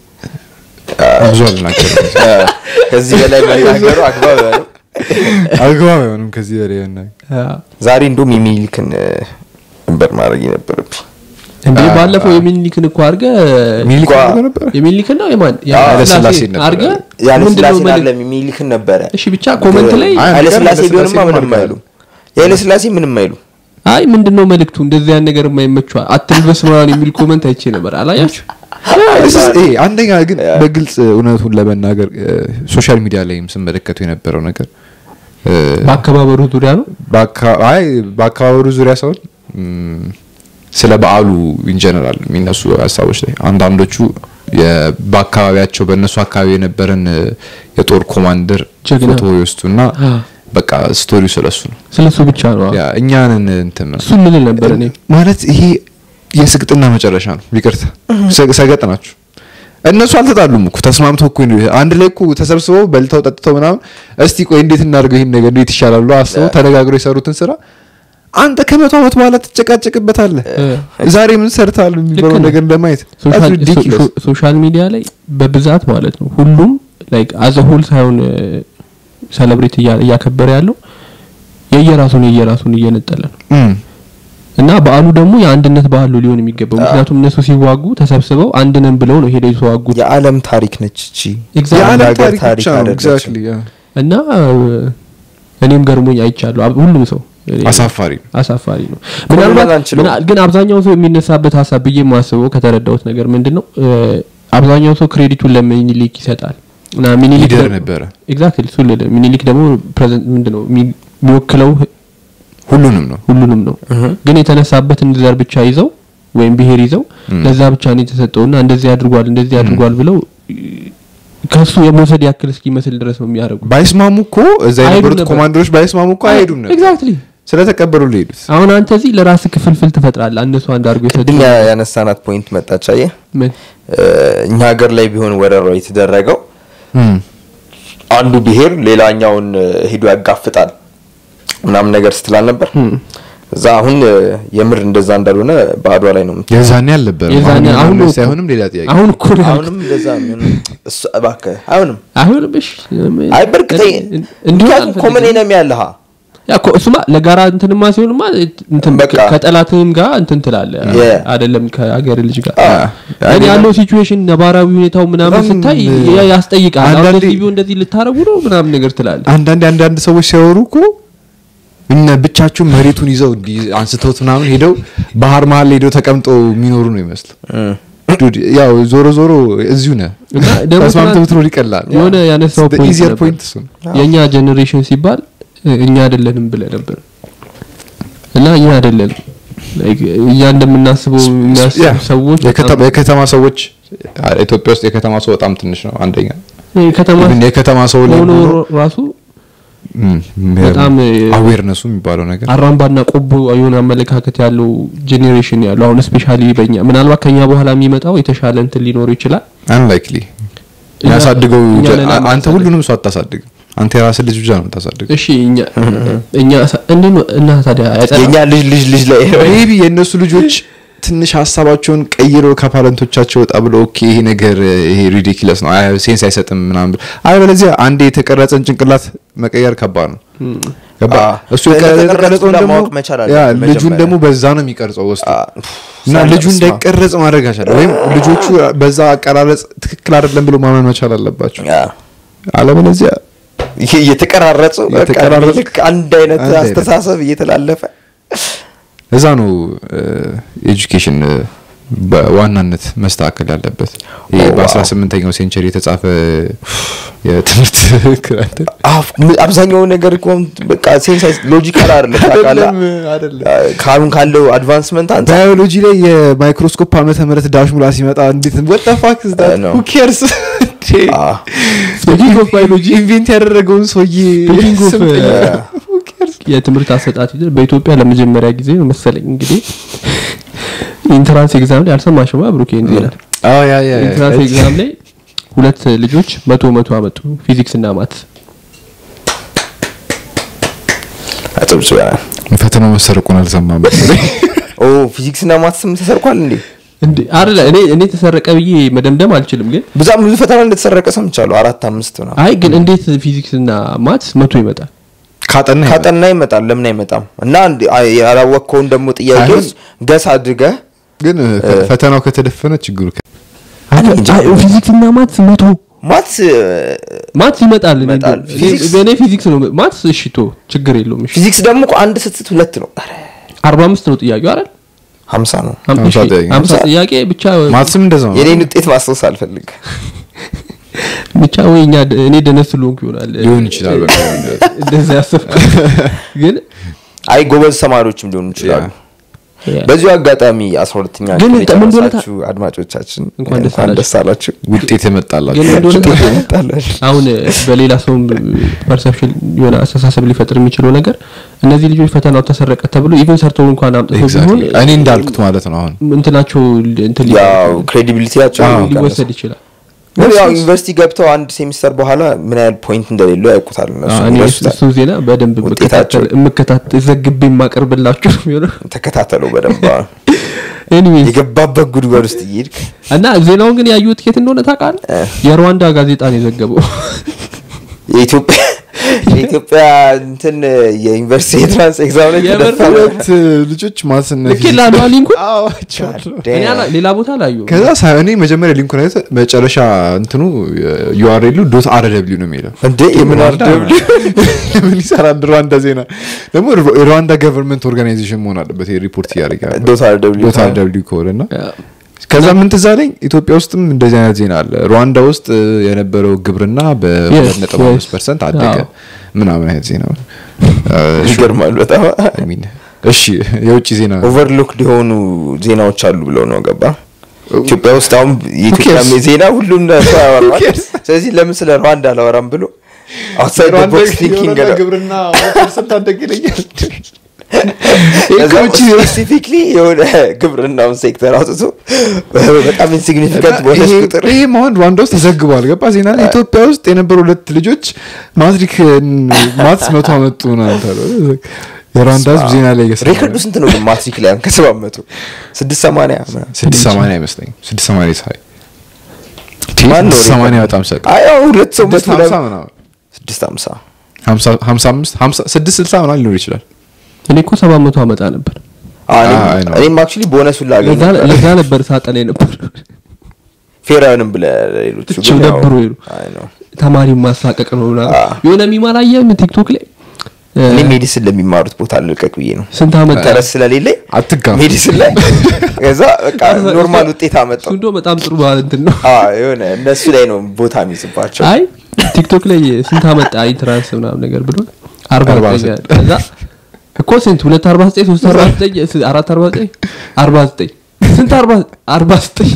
ብዙ አልናገርም ከዚህ በላይ መናገሩ አግባብ ነው አግባብ አይሆንም ከዚህ በላይ መናገር ዛሬ እንደውም የሚልክን ነበር ማድረግ የነበረብኝ እንዴ ባለፈው የሚኒሊክን እኮ አድርገ ሚኒሊክ ጓ- አድርጎ ነበር የሚኒሊክን ነው የማን ኃይለ ሥላሴ ነበር። አድርገ ያለ ምንድነው ስላሴ መልእክት? አለም የሚልክን ነበረ እሺ ብቻ ኮመንት ላይ አይ፣ ኃይለ ስላሴ ኃይለ ቢሆንማ ሥላሴ ምንም ማድረግ አይሉ የኃይለ ስላሴ ምንም አይሉ አይ ምንድነው መልእክቱ እንደዚህ ያን ነገር የማይመቸዋል አትልበስ ምናምን የሚል ኮመንት አይቼ ነበር አላያችሁ This is- ይሄ አንደኛ ግን በግልጽ እውነቱን ለመናገር ሶሻል ሚዲያ ላይም ስመለከቱ የነበረው ነገር እ፣ በአከባበሩ ዙሪያ ነው በአካ- አይ በአካባቢሩ ዙሪያ ሳይሆን ም፣ ስለ በዓሉ ኢንጀነራል የሚነሱ ሀሳቦች ላይ አንዳንዶቹ የ- በአካባቢያቸው በእነሱ አካባቢ የነበረን እ፣ የጦር ኮማንደር ጀግና። ፎቶ ይወስዱና አ። በቃ ስቶሪው ስለሱ ነው ስለሱ ብቻ ነው ያ እኛንን እንትን ነው እሱ ምን ነበር እኔ ማለት ይሄ የስቅጥና መጨረሻ ነው ይቅርታ ሰ- ሰገጥ ናቸው እነሱ አልተጣሉም እኮ ተስማምተው እኮ ነው አንድ ላይ እኮ ተሰብስበው በልተው ጠጥተው ምናምን እስቲ ቆይ እንዴት እናድርገው ይሄን ነገር እንዴት ይሻላል ብሎ አስበው ተነጋግረው የሰሩትን ስራ አንተ ከመቶ ዓመት በኋላ ትጨቃጨቅበታለህ ዛሬ ምን ሰርታል የሚባለው ልክ ነህ። ነገር ለማየት ሶሻል- That's ridiculous. ሶ- ሶሻል ሚዲያ ላይ በብዛት ማለት ነው ሁሉም ላይክ አዘ ሆል ሳይሆን ሰለብሬት እያከበረ ያለው የየራሱን የየራሱን እየነጠለ ነው እም። እና በዓሉ ደግሞ የአንድነት በዓል ነው ሊሆን የሚገባው ምክንያቱም እነሱ ሲዋጉ ተሰብስበው አንድ ነን ብለው ነው ሄደው የተዋጉት የዓለም ታሪክ ነች እቺ Exactly. የዓለም ሀገር ታሪክ ታሪክ ብቻ ነው አይደለችም። exactly, ያ። እና እኔም ገርሞኝ አይቻለሁ አብ- ሁሉም ሰው እኔ- አሳፋሪ ነው። አሳፋሪ ነው ኮሎኔል ምናልባት አንችለውም። ምና- ግን አብዛኛው ሰው የሚነሳበት ሀሳብ ብዬ የማስበው ከተረዳሁት ነገር ምንድን ነው እ፣ አብዛኛው ሰው ክሬዲቱን ለሚኒሊክ ይሰጣል እና ሚኒሊክ ሊደር ደ- ነበረ ኤግዛክትሊ እሱ ልልህ ሚኒሊክ ደግሞ ፕሬዘንት ምንድን ነው የሚ- የሚወክለው ሁሉንም ነው ሁሉንም ነው ግን የተነሳበትን ዘር ብቻ ይዘው ወይም ብሄር ይዘው ለዛ ብቻ ነው የተሰጠውና እንደዚህ አድርጓል እንደዚህ አድርጓል ብለው እ፣ ከሱ የመውሰድ ያክል እስኪመስል ድረስ ነው የሚያደርጉት ባይስማሙ እኮ እዛ አይሄዱም የነበሩት ነበር። ኮማንደሮች ባይስማሙ እኮ አይሄዱም ነበር ኤግዛክትሊ ስለተቀበሉ ሊሄዱት አሁን አንተ እዚህ ለራስ ክፍልፍል ትፈጥራለህ እነሱ አንድ አድርጎ የሰጡ ቅድም ያ- ያነሳናት ፖይንት መጣች አየህ ምን እ፣ እኛ ሀገር ላይ ቢሆን ወረራው የተደረገው አንዱ ብሄር ሌላኛውን እ፣ ሄዶ ያጋፍጣል ምናምን ነገር ስትላል ነበር እዛ አሁን እ፣ የምር እንደዛ እንዳልሆነ በአድዋ ላይ ነው የምት- የዛኔ አልነበረም የዛኔ አሁን አሁን ላይ ነው ሳይሆንም ሌላ ጥያቄ አሁን እኮ ነው ያልኩት። አሁንም እንደዛ ምን እሱ እባክህ አይሆንም አሁን ብሽ አይ በርግጠኝ እንዲሁ ምክንያቱም ኮመን ኤነሚ ያለሃ ያ እኮ እሱማ ለጋራ እንትንማ ሲሆንማ እንትን በቃ። ከጠላትህም ጋር እንትን ትላለህ Yeah. አይደለም ከሀገር ልጅ ጋር አዎ። እኔ ያለው ሲቹዌሽን ነባራዊ ሁኔታው ምናምን በጣም ስታይ ያ- ያስጠይቃል አሁን አንዳንዴ- እንደዚህ ቢሆን እንደዚህ ልታረጉ ነው ምናምን ነገር ትላለህ አንዳንድ አንዳንድ ሰዎች ሲያወሩ እኮ እነ ብቻቸውን መሬቱን ይዘው እንዲህ አንስተውት ምናምን ሄደው ባህር መሀል ላይ ሄደው ተቀምጠው የሚኖሩ ነው ይመስሉ ዱድ ያው ዞሮ ዞሮ እዚሁ ነህ እና ደግሞ ተስማምተህ ትናንት ብትኖር ይቀላል የሆነ ያነሳው ፖይንት ኢዚየር ነበር። ፖይንት እሱ ነው የእኛ ጀኔሬሽን ሲባል እ፣ እኛ አይደለንም ብለህ ነበር እና እኛ አይደለንም Like, እኛ እንደምናስበው የሚያስቡ ያ፣ ሰዎች የከተማ- የከተማ ሰዎች አ- ኢትዮጵያ ውስጥ የከተማ ሰው በጣም ትንሽ ነው አንደኛ በጣም- ከተማ ኢቭን የከተማ ሰው ላይ ሆኖ ሆኖ ራሱ በጣም እ፣ አዌርነሱ የሚባለው ነገር አራምባና ቆቦ የሆነ አመለካከት ያለው ጄኔሬሽን ያለው አሁን ስፔሻሊ በእኛ ምናልባት ከኛ በኋላ የሚመጣው የተሻለ እንትን ሊኖር ይችላል አንላይክሊ እኛ- ያሳድገው እኛ ጀ- ነን አ- አንተ የምናሳድገው። ሁሉንም ሰው አታሳድግም አንተ የራስህ ልጅ ብቻ ነው የምታሳድገው እሺ እኛ እኛ ሳ- እንዴት ነው እና ታዲያ አይጸናም? የእኛ ልጅ ልጅ ልጅ ላይ ሜቢ የእነሱ ልጆች ትንሽ ሀሳባቸውን ቀይረው ከፓረንቶቻቸው ወጣ ብለው ኦኬ ይሄ ነገር ይሄ ሪዲኪለስ ነው አይ ሴንስ አይሰጥም ምናምን ብለው አይ በለዚያ አንዴ የተቀረጸን ጭንቅላት መቀየር ከባድ ነው ገባ አ፣ እሱ ስለተቀረጹ የተቀረጸውን ደግሞ ለማወቅ መቻል ያ አለብን ልጁን መጀመሪያ። ደግሞ በዛ ነው የሚቀርጸው ውስጥ አ፣ እና ሳለ- ልጁ ስማ። እንዳይቀረጽ ማድረግ አቻለ ወይም ልጆቹ በዛ አቀራረጽ ትክክል አይደለም ብሎ ማመን መቻል አለባቸው ያ፣ አለበለዚያ ይሄ እየተቀራረጹ በቃ እየተቀራረጹ ልክ አንድ አይነት አንድ አይነት። አስተሳሰብ እየተላለፈ እዛ ነው ኤጁኬሽን በዋናነት መስተካከል ያለበት ይሄ ኦ፣ ዋው። በ18ኛው ሴንቸሪ የተጻፈ የትምህርት ክራንት አፍ ም- አብዛኛው ነገር እኮ በቃ ሴንስ ሎጂካል አይደለም ታውቃለህ አይደለም ካሁን ካለው አድቫንስመንት አንጻር ባዮሎጂ ላይ የማይክሮስኮፕ ዓመተ ምህረት ዳሽ ሙላ ሲመጣ እንዴት what the fuck is that? I know. Who cares? አ፣ Speaking of biology, ኢንቬንት ያደረገውን ሰውዬ Speaking of, ስም uh, ጠይቅ። Who cares? የትምህርት አሰጣጥ ሂደት በኢትዮጵያ ለመጀመሪያ ጊዜ ነው መሰለኝ እንግዲህ ኢንትራንስ ኤግዛም ላይ አልሰማሽማ ብሩኬ ዜና አዎ ያ ያ ያ ኢንትራንስ ኤግዛም ላይ ሁለት ልጆች መቶ መቶ አመጡ ፊዚክስ እና ማት አጨብጭበናል ፈተናው መሰረቁን አልሰማም መሰለኝ። ኦ ፊዚክስ እና ማትስም ተሰርቋል እንዴ እንዴ አይደለ እኔ እኔ ተሰረቀ ብዬ መደምደም አልችልም ግን በጣም ብዙ ፈተና እንደተሰረቀ ሰምቻለሁ አራት አምስት ነው አይ ግን እንዴት ፊዚክስ እና ማትስ መቶ ይመጣል ካጠና ይመጣል። ካጠና ይመጣል ለምን አይመጣም እና አንድ- አይ- ያላወቅከውን ደግሞ ጥያቄ አይሆን- ውስጥ ገስ አድርገህ ግን እ፣ ፈተናው ከተደፈነ ችግሩ ከ- ፊዚክስ እና ማትስ መቶ ማትስ ማትስ ይመጣል እኔ ይመጣል። እንደው- ፊዚክስ- እኔ ፊዚክስ ነው ማትስ እሺ ቶ ችግር የለውም እሺ ፊዚክስ ደግሞ እኮ አንድ ስትት ሁለት ነው ኧረ፣ አርባ አምስት ነው ጥያቄው አይደል ሀምሳ ነው ሀም- ሀምሳ እሺ፣ ጥያቄ። ሀምሳ ጥያቄ ብቻ ማትስም እንደዛ ነው። የኔን ውጤት ማስታወስ አልፈልግ ብቻ ወይ እኛ እኔ ደነስ ስለሆንኩ ይሆናል ሊሆን ይችላል። በቃ እንደዛ ያሰብኩ ግን አይ ጎበዝ ተማሪዎችም ሊሆኑ ይችላሉ በዚሁ አጋጣሚ አስራ ሁለተኛ ግን ክፍል ምን እንደሆነ የጨረሳችሁ አድማጮቻችን እንኳን ደስ እንኳን ደስ አላችሁ ውጤት የመጣላቸው ግን እንደሆነ ታውቃለህ? ታላችሁ አሁን በሌላ ሰውም ፐርሰፕሽን የሆነ አስተሳሰብ ሊፈጥር የሚችለው ነገር እነዚህ ልጆች ፈተናው ተሰረቀ ተብሎ ኢቨን ሰርተው እንኳን አምጥተው ቢሆን Exactly። እኔ እንዳልኩት ማለት ነው። አሁን እንትናቸው እንትን ሊ- ያው ክሬዲቢሊቲያቸው አዎ፣ ሊወሰድ ይችላል ግን ያው ዩኒቨርሲቲ ገብተው አንድ ሴሚስተር በኋላ ምን ያህል ፖይንት እንደሌለው ያውቁታል እነሱ አዎ፣ እኔ ይረሱታል። እሱን ዜና በደንብ ውጤታቸው- የምከታተል ዘግቤ የማቀርብላችሁ ነው የሚሆነው ተከታተለው በደንብ አዎ። ኤኒዌይስ የገባበት ጉድጓድ ውስጥ እየሄድክ እና ዜናውን ግን ያዩት የት እንደሆነ ታውቃለህ እ። የሩዋንዳ ጋዜጣ ነው የዘገበው የኢትዮጵያ የኢትዮጵያ እንትን የዩኒቨርሲቲ የትራንስ ኤግዛም ላይ የምር ተደፋ ሁለት ልጆች ማትስና ልክ ላሉ ሊንኩ አዎ፣ አይቼዋለሁ። እኔ አላ- ሌላ ቦታ ላዩ ከዛ ሳ- እኔ መጀመሪያ ሊንኩን አይተ መጨረሻ እንትኑ ዩአርኤሉ ዶት አር ደብሊው ነው የሚለው እንዴ የምን አርደብሊ ምን ይሰራል ሩዋንዳ ዜና ደግሞ ሩ- የሩዋንዳ ገቨርንመንት ኦርጋናይዜሽን መሆን አለበት ይሄ ሪፖርት እያደረገ ያለው። ዶት አር ደብሊ ዶት አር ደብሊው ከሆነ እና ከዛ ምን ትዝ አለኝ ኢትዮጵያ ውስጥም እንደዚህ አይነት ዜና አለ ሩዋንዳ ውስጥ እ, የነበረው ግብርና በሁለት ነጥብ አምስት yes. ፐርሰንት አደገ አዎ። ምናምን አይነት ዜና ነው። ይገርማል በጣም I mean፣ እሺ የውጭ ዜና ኦቨርሎክድ የሆኑ ዜናዎች አሉ ብለው ነው ገባ ኢትዮጵያ ውስጥ አሁን የኢትዮጵያ cares? ዜና ሁሉም ሰው ያወራል cares? ስለዚህ ለምን ስለ ሩዋንዳ አላወራም ብሎ አውትሳይድ ሩዋንዳ ቦክስ ቲንኪንግ የሆነ ግብርና ፐርሰንት አደገ ይለኛል። ከዛም ውጭ ስፔሲፊክሊ የሆነ ግብርናውን ሴክተር አውጥቶ በጣም ኢንሲግኒፊካንት በሆነች ይሄ- ቁጥር ይሄ መሆን ሩዋንዳ ውስጥ ተዘግቧል። ገባ ዜና ላይ ኢትዮጵያ ውስጥ የነበሩ ሁለት ልጆች ማትሪክ ማትስ መቶ አመጡ ምናምን ተብሎ የሩዋንዳ ህዝብ ዜና ላይ እየሰራ ሬከርዱ ስንት ነው ግን ማትሪክ ላይ አሁን ከሰባት መቶ ስድስት ሰማንያ ምናምን። ስድስት ሰማንያ አይመስለኝም። ስድስት ሰማንያ ሳይ ማን ነው ስድስት ሰማንያ ሬከርዱ? በጣም ሰቅ አይ አሁን ሁለት ሰው ስድስት መቶ ሀምሳ ምናምን- ምናምን ስድስት ሀምሳ ሀምሳ- ሀምሳ አምስት ሀምሳ- ስድስት ስልሳ ምናምን ሊኖር ይችላል። እኔ እኮ ሰባት መቶ አመጣ ነበር አዎ፣ እኔም- አይ ነው። እኔም አክቹዋሊ ቦነሱን ላገኝ ለዛ- ነበር። ለዛ ነበር ሳጠና ነበር ፌር አይሆንም ብለህ ሌሎቹ እችው ግን ያው- ደብሮ ሄዱ። አይ ነው። ተማሪ ማሳቀቅ ነው ምናምን አዎ። የሆነ ሚማላየም ቲክቶክ ላይ እ፣ እኔ ሜዲሲን ለሚማሩት ቦታ ልልቀቅ ብዬ ነው ስንት አመጣ ተረስ ስለሌለኝ አትጋፉ። ሜዲሲን ላይ ከዛ በቃ ኖርማል ውጤት አመጣው እሱ እንደው በጣም ጥሩ ባህል እንትን ነው አዎ፣ የሆነ እነሱ ላይ ነው ቦታ የሚይዝባቸው አይ ቲክቶክ ላይ ስንት አመጣ ኢንትራንስ ምናምን ነገር ብሎ አርባ አርባ ዘጠኝ ዘጠኝ። ከዛ እኮ ስንት ሁለት አርባ ዘጠኝ ሶስት አርባ ዘጠኝ ስ- አራት አርባ ዘጠኝ አርባ ዘጠኝ ስንት አርባ አርባ ዘጠኝ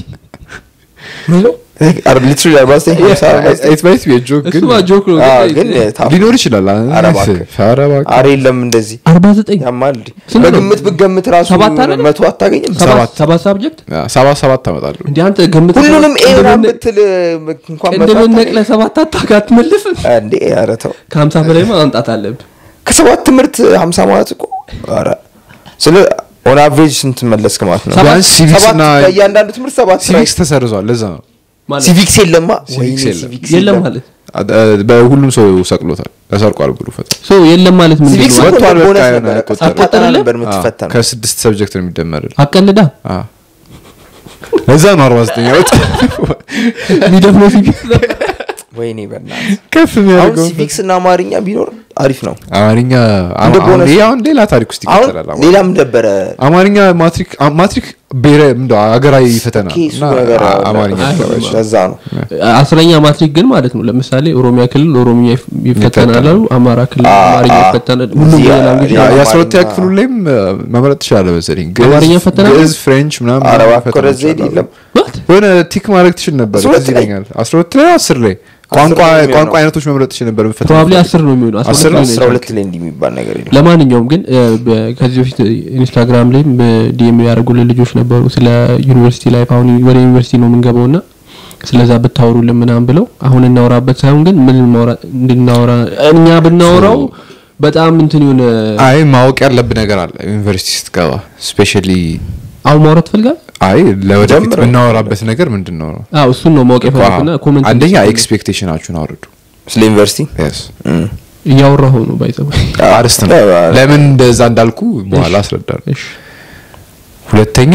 ሊትራሊ አርባ ዘጠኝ ሀምሳ አርባ ዘጠኝ It might be a joke ግን እሱ ጆክ ነው አዎ፣ ግን ግን ታፍ- ሊኖር ይችላል። ኧረ እባክህ። ኧረ እባክህ። ኧረ የለም እንደዚህ አርባ ዘጠኝ ያማል እንዴ? ስንት ነው? በግምት ብገምት ራሱ ሰባት አይደለም? መቶ አታገኝም ሰባት ሰባት። ሰባት ሳብጀክት ያ፣ ሰባት ሰባት ታመጣለሁ። እንዲ አንተ ገምት ሁሉንም ኤ ምናምን ቅድም- ብትል እንኳን መቶ ቅድም አታገኝም። ነቅለህ ሰባት አታካ አትመልስም እንዴ ኧረ ተው ከሀምሳ በላይ ማምጣት አለብህ ከሰባት ትምህርት ሀምሳ ማለት እኮ ኧረ ስለ ኦን አቨሬጅ ስንት መለስክ ማለት ነው ሰባት- ቢያንስ ሲቪክስ ሰባት እና በእያንዳንዱ ትምህርት ሰባት ሲቪክስ ተሰርዟል። ለዛ ነው ማለት ሲቪክስ የለማ ሲቪክስ ወይኔ የለም። ሲቪክስ የለም ማለት አ- አ- በሁሉም ሰው ሰቅሎታል። ተሰርቋል ብሎ ፈተና ሶ የለም ማለት ምንድን ሲቪክስ ነው እኮ ወጥቷል፣ ቦነስ በቃ ነበር አይቆጠርም። ሳታጠና አይቆጠርም? ነበር አዎ፣ የምትፈተነው ከስድስት ሰብጀክት ነው የሚደመርል። አቀልዳ ለዛ ነው አርባ ዘጠኝ ያወጣ የሚደፍነው ሲቪክስ ነበር ወይኔ በእናትህ ከፍ አሁን የሚያደርገው ሲቪክስ እና አማርኛ ቢኖር አሪፍ ነው አማርኛ እንደ አሁን ቦነስ ይሄ አሁን ሌላ ታሪክ ውስጥ አሁን ይቀጥላል። አማርኛ። ሌላም ነበረ አማርኛ ማትሪክ አ- ማትሪክ ብሔራዊ ምንድን ነው ሀገራዊ ፈተና ኦኬ፣ እሱ እና ነገር አ- አለ። አማርኛ አይ፣ ተባለች። ለዛ ነው አስረኛ ማትሪክ ግን ማለት ነው ለምሳሌ ኦሮሚያ ክልል ኦሮሚያ ይፍ- ይፈተናል አሉ አማራ ክልል አ- አማርኛ አ- ይፈተናል ሁሉም እዚህ ላንጉጅ ያ- ያ- የአስራ ሁለተኛ አማርኛ- ክፍሉ ላይም አ፣ መምረጥ ትችላለህ መሰለኝ። ግዕዝ- አማርኛ ፈተና ነው? ግዕዝ፣ ፍሬንች ምናምን አረባ ፈተናዎች ኮረዝ ዘይድ አሉ። የለም የሆነ ቲክ ማድረግ ትችል ነበር አስራ ሁለት ትዝ ላይ? ይለኛል። አስራ ሁለት ላይ አስር ላይ አስር ቋንቋ ላይ የሚሆነው። ቋንቋ አይነቶች መምረጥ ትችል ነበር ፈተና ፕሮባብሊ ፈልግ። አስር ነው የሚሆነው አስራ አስር ሁለት ነው? ላይ አስራ ነው ሁለት ላይ እንዲህ የሚባል ነገር የለም ለማንኛውም ግን እ፣ በ- ከዚህ በፊት ኢንስታግራም ላይም ዲኤም ያደርጉልን ልጆች ነበሩ ስለ ዩኒቨርሲቲ ላይፍ አሁን ወደ ዩኒቨርሲቲ ነው የምንገባው ና ስለዛ ብታወሩልን ምናምን ብለው አሁን እናወራበት ሳይሆን ግን ምን ማውራ እንድናወራ እኛ ብናወራው በጣም እንትን የሆነ አይ ማወቅ ያለብህ ነገር አለ ዩኒቨርሲቲ ስትገባ ስፔሻሊ አሁን ማውራት ፈልጋል አይ ለወደፊት ጀምረው። የምናወራበት ነገር ምንድን ነው ነው አዎ እሱን ነው ማወቅ የፈለኩና ኮመንት አንደኛ እንድትጽፉልኝ። ኤክስፔክቴሽናችሁን አውርዱ ስለ ዩኒቨርሲቲ Yes። እም። እያወራሁ ነው ባይዘው አርስት ነው አዎ፣ አዎ። ለምን እንደዛ እንዳልኩ በኋላ አስረዳለሁ እሺ ሁለተኛ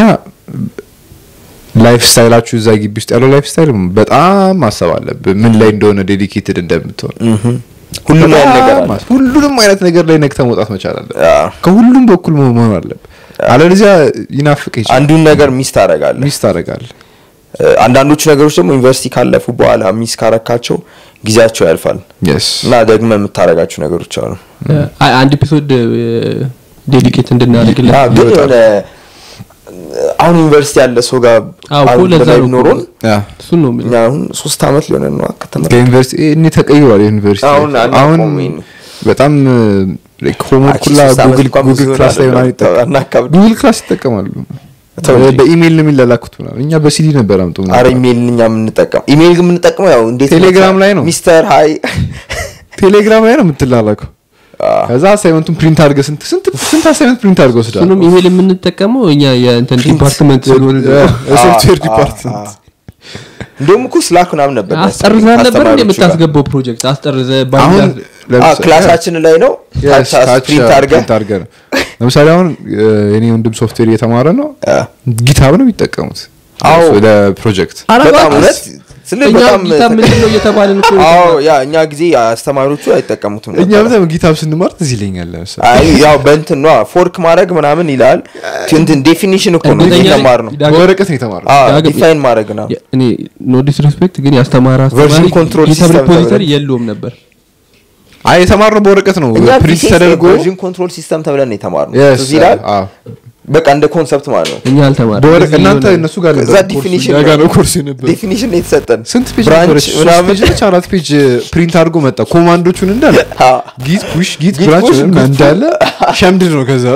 ላይፍ ስታይላችሁ እዛ ግቢ ውስጥ ያለው ላይፍ ስታይል በጣም ማሰብ አለብህ ምን ላይ እንደሆነ ዴዲኬትድ እንደምትሆን እምም። ሁሉም አይነት ነገር አለ በጣም ሁሉንም አይነት ነገር ላይ ነግተህ መውጣት መቻል አለ አዎ። ከሁሉም በኩል መሆን መሆን አለብህ አለበለዚያ ይናፍቅ ይችላል አንዱን ነገር ሚስ ታደርጋለህ ሚስ ታደርጋለህ እ፣ አንዳንዶቹ ነገሮች ደግሞ ዩኒቨርሲቲ ካለፉ በኋላ ሚስ ካረካቸው ጊዜያቸው ያልፋል የስ እና ደግመህ የምታደርጋቸው ነገሮች አሉ አይ አንድ ኤፒሶድ ዴዲኬት እንድናደርግለት አዎ፣ ግን የሆነ አሁን ዩኒቨርሲቲ ያለ ሰው ጋር አዎ እኮ አንድ ለዛ ላይ ነው ቢኖሩን ያ እሱን ነው የምልህ እኛ አሁን ሶስት አመት ሊሆነን ነው ከተመረቅን። ከዩኒቨርሲቲ እኔ ተቀይሯል ዩኒቨርሲቲ አሁን አንድ አሁን አቆመኝ ነው። በጣም ሆምወርክ አክቹዋሊ ሁላ ሶስት አመት ጉግል እንኳን ብዙ ጉግል ክላስ ላይ ይሆናል። ምናምን ይጠቀማሉ አናካብድ። ጉግል ክላስ ይጠቀማሉ ተው እንጂ። በኢሜይል ነው የሚላላኩት ምናምን እኛ በሲዲ ነበር አምጡ አረ ምናምን ኢሜይል እኛ የምንጠቀም ኢሜይል ግን የምንጠቀመው ያው እንዴት ቴሌግራም ላይ ነው። ሚስተር ሀይ ቴሌግራም ላይ ነው የምትላላከው ከዛ አሳይመንቱን ፕሪንት አድርገህ ስንት ስንት ስንት አሳይመንት ፕሪንት አድርገህ ወስዳል እሱንም ኢሜል የምንጠቀመው እኛ የእንትን ዲፓርትመንት ስለሆነ የሶፍትዌር አ- ዲፓርትመንት እንደውም እኮ ስላክ ምናምን ነበር አስጠርዘህ ነበር እንደ ከአስተማሪዎቹ ጋር። የምታስገባው ፕሮጀክት አስጠርዘህ አሁን ባንዳ አ፣ ለምሳሌ- ክላሳችን ላይ ነው Yes, ታች ታች ፕሪንት አድርገህ ፕሪንት አድርገህ ነው ለምሳሌ አሁን የኔ ወንድም ሶፍትዌር እየተማረ ነው አ፣ ጊታብ ነው የሚጠቀሙት አዎ። ለፕሮጀክት በጣም እውነት ስለ እኛ በጣም ጌታ ምንድን ነው እየተባልን እኮ አዎ ያ እኛ ጊዜ አስተማሪዎቹ አይጠቀሙትም እኛ ነበር። በጣም ጊታብ ስንማር ትዝ ይለኛል ለምሳሌ አይ ያው በእንትን ነው ፎርክ ማድረግ ምናምን ይላል እንትን ዴፊኒሽን እኮ ነው እርግጠኛ ነኝ የተማር ነው ዳግም- በወረቀት ነው የተማረው ዳግም- ዲፋይን ማድረግ ነው የ- እኔ ኖ ዲስሪስፔክት ግን ያስተማረ Version አስተማሪ control ጊታብ system ሪፖዚተሪ ተብለን- የለውም ነበር አይ የተማርነው በወረቀት ነው እኛ ፕሪንት ፊዚክስ ተደርጎ ቨርዥን ኮንትሮል ሲስተም ተብለን ነው የተማርነው Yes, ትዝ ይላል አዎ። በቃ እንደ ኮንሰፕት ማለት ነው እኛ አልተማረ በወረቀት እናንተ እነሱ ጋር ከዛ ነበር ዲፊኒሽን ኮርሱ፣ እኛ ጋር ነው ኮርስ ነበር ዴፊኒሽን ነው የተሰጠን ስንት ፔጅ ብራንች ነበረች ሶስት ምናምን ፔጅ ነች አራት ፔጅ ፕሪንት አድርጎ መጣ ኮማንዶቹን እንዳለ አ፣ ጊት ፑሽ ጊት Git ብራንች push, ምናምን git እንዳለ ሸምድድ ነው ከዛ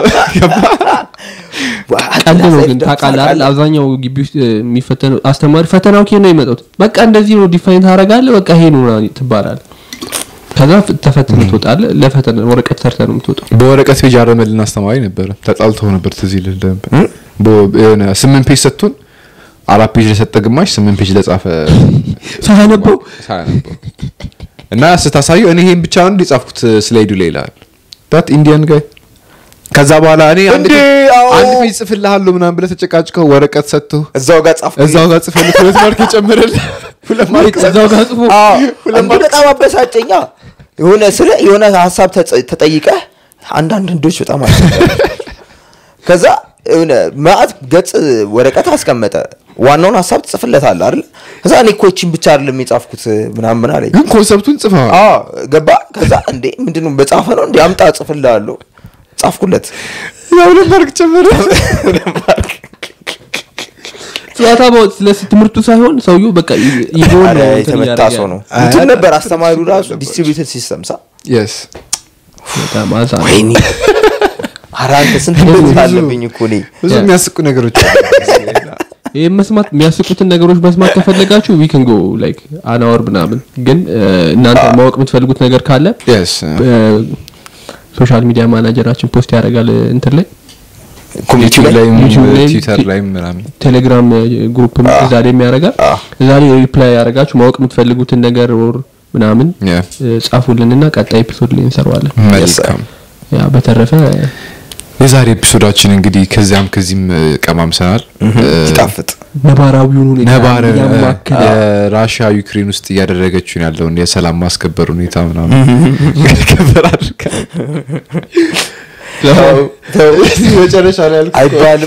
ቀልድ ነው ግን ታውቃለህ? ታውቃለህ አይደል? አብዛኛው ግቢ ውስጥ እ, የሚፈተነው አስተማሪ ፈተናው ኬ ነው የመጡት በቃ እንደዚህ ነው ዲፋይን ታደርጋለህ በቃ ይሄ ነው ምናምን ትባላለህ ከዛ ፍ- ተፈትነህ ትወጣለህ ለፈተና ወረቀት ሰርተህ ነው የምትወጣው በወረቀት ፔጅ ያረመልን አስተማሪ ነበረ ተጣልተው ነበር ትዝ ይልህ ነበር በ- የሆነ ስምንት ፔጅ ሰጥቶን አራት ፔጅ ለሰጠ ግማሽ ስምንት ፔጅ ለጻፈ ሳያነበው ሳያነበው እና ስታሳየው እኔ ይሄን ብቻ ነው የጻፍኩት ስላይዱ ላይ ይላል ዳት ኢንዲያን ጋይ ከዛ በኋላ እኔ አንድ እንዴ፣ ፔጅ- አዎ። አንድ ፔጅ ጽፍልሃለሁ ምናምን ብለህ ተጨቃጭቀው ወረቀት ሰጥቶ እዛው ጋር ጻፍኩ እዛው ጋር ጽፈልህ ሁለት ማርክ የጨመረልህ ሁለት ማርክ እዛው ጋር ጽፎ አዎ፣ እንዴ በጣም አበሳጨኛ የሆነ ስለ የሆነ ሀሳብ ተጸ- ተጠይቀህ አንዳንድ ህንዶች በጣም አስቸጋሪ ከዛ የሆነ ማአት ገጽ ወረቀት አስቀመጠ ዋናውን ሀሳብ ትጽፍለታለህ አይደል ከዛ እኔ እኮ ይህቺን ብቻ አይደለም የጻፍኩት ምናምን አለኝ ግን ኮንሰፕቱን ጽፈዋል አዎ ገባ ከዛ እንዴ ምንድነው በጻፈ ነው እንዴ አምጣ ጽፍልሃለሁ ጻፍኩለት ያው ሁለት ማርክ ጨመረ ጨዋታ ማወቅ ስለ ትምህርቱ ሳይሆን ሰውየው በቃ ይ- ይዞን ኧረ ነው እንትን የተመታ እያደረገ ሰው ነው ያለው። እንትን ነበር አስተማሪው ራሱ ዲስትሪቢዩትድ ሲስተም ሳ የስ በጣም አዛ ነው። ወይኔ ኧረ አንተ ስንት ትምህርት አለብኝ እኮ እኔ ብዙ ያ። የሚያስቁ ነገሮች አሉ። ይህ መስማት የሚያስቁትን ነገሮች መስማት ከፈለጋችሁ ዊክን ጎ ላይክ አናወር ምናምን ግን እ, እናንተ ማወቅ የምትፈልጉት ነገር ካለ የስ ሶሻል ሚዲያ ማናጀራችን ፖስት ያደርጋል እንትን ላይ ኮሚኒቲ ዩቲዩብ ላይ ላይም ዩቲዩብ ላይ ትዊተር ላይም ምናምን ቴሌግራም ግሩፕ እዛ ላይ የሚያደርጋል አ። እዛ ላይ ሪፕላይ ያደርጋችሁ ማወቅ የምትፈልጉትን ነገር ወር ምናምን ያ እ, ጻፉልንና ቀጣይ ኤፒሶድ ላይ እንሰራዋለን መልካም ያ በተረፈ የዛሬ ኤፒሶዳችን እንግዲህ ከዚያም ከዚህም እ, ቀማምሰናል ሲጣፍጥ ነባራዊውን ሁኔታ ነባር ያማከለ የራሽያ ዩክሬን ውስጥ እያደረገችውን ያለውን የሰላም ማስከበር ሁኔታ ምናምን ከበር አድርጋ መጨረሻ ላይ ያልኩት አይባልም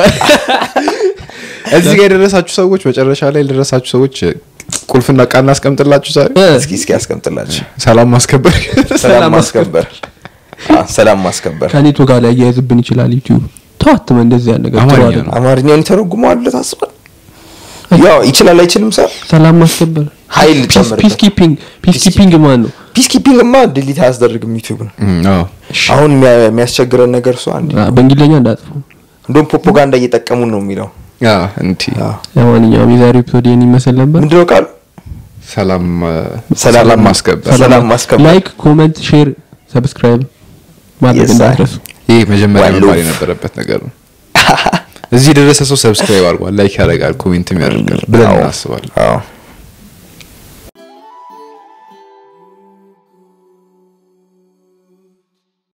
እዚህ ጋር የደረሳችሁ ሰዎች መጨረሻ ላይ የደረሳችሁ ሰዎች ቁልፍና ቃል እናስቀምጥላችሁ ዛሬ እስኪ እስኪ ያስቀምጥላችሁ ሰላም ማስከበር ሰላም ማስከበር አ፣ ሰላም ማስከበር ከኔቶ ጋር ሊያያይዝብን ይችላል ዩቲዩብ ተዋትመ እንደዚህ ያን ነገር ጥሩ አማርኛ አይደለም። ነው። አማርኛውን ይተረጉመዋል ብለህ ታስባለህ ያው ይችላል አይችልም ሰር ሰላም ማስከበር ኃይል ፒስ ጨምርበት። ኪፒንግ ፒስ ኪፒንግ ማን ነው ፒስ ኪፒንግማ ዲሊት አያስደርግም ዩቲዩብ ነው እም፣ አዎ። አሁን የሚያ- የሚያስቸግረን ነገር እሱ አንድ አ፣ በእንግሊዝኛ እንዳጥፉ እንደውም ፕሮፓጋንዳ እየጠቀሙን ነው የሚለው ያ እንቲ አዎ። ለማንኛውም የዛሬው ኤፒሶድ ይህን ይመስል ነበር ምንድነው ቃሉ ሰላም እ፣ ሰላም ሰላም ማስከበር ሰላም ማስከበር ላይክ ኮመንት ሼር ሰብስክራይብ ማድረግ Yes, sir. እንዳትረሱ ይህ መጀመሪያ One መባል love. የነበረበት ነገር ነው እዚህ የደረሰ ሰው ሰብስክራይብ አድርጓል ላይክ ያደርጋል ኮሜንትም ያደርጋል ብለን አዎ። እናስባለን አዎ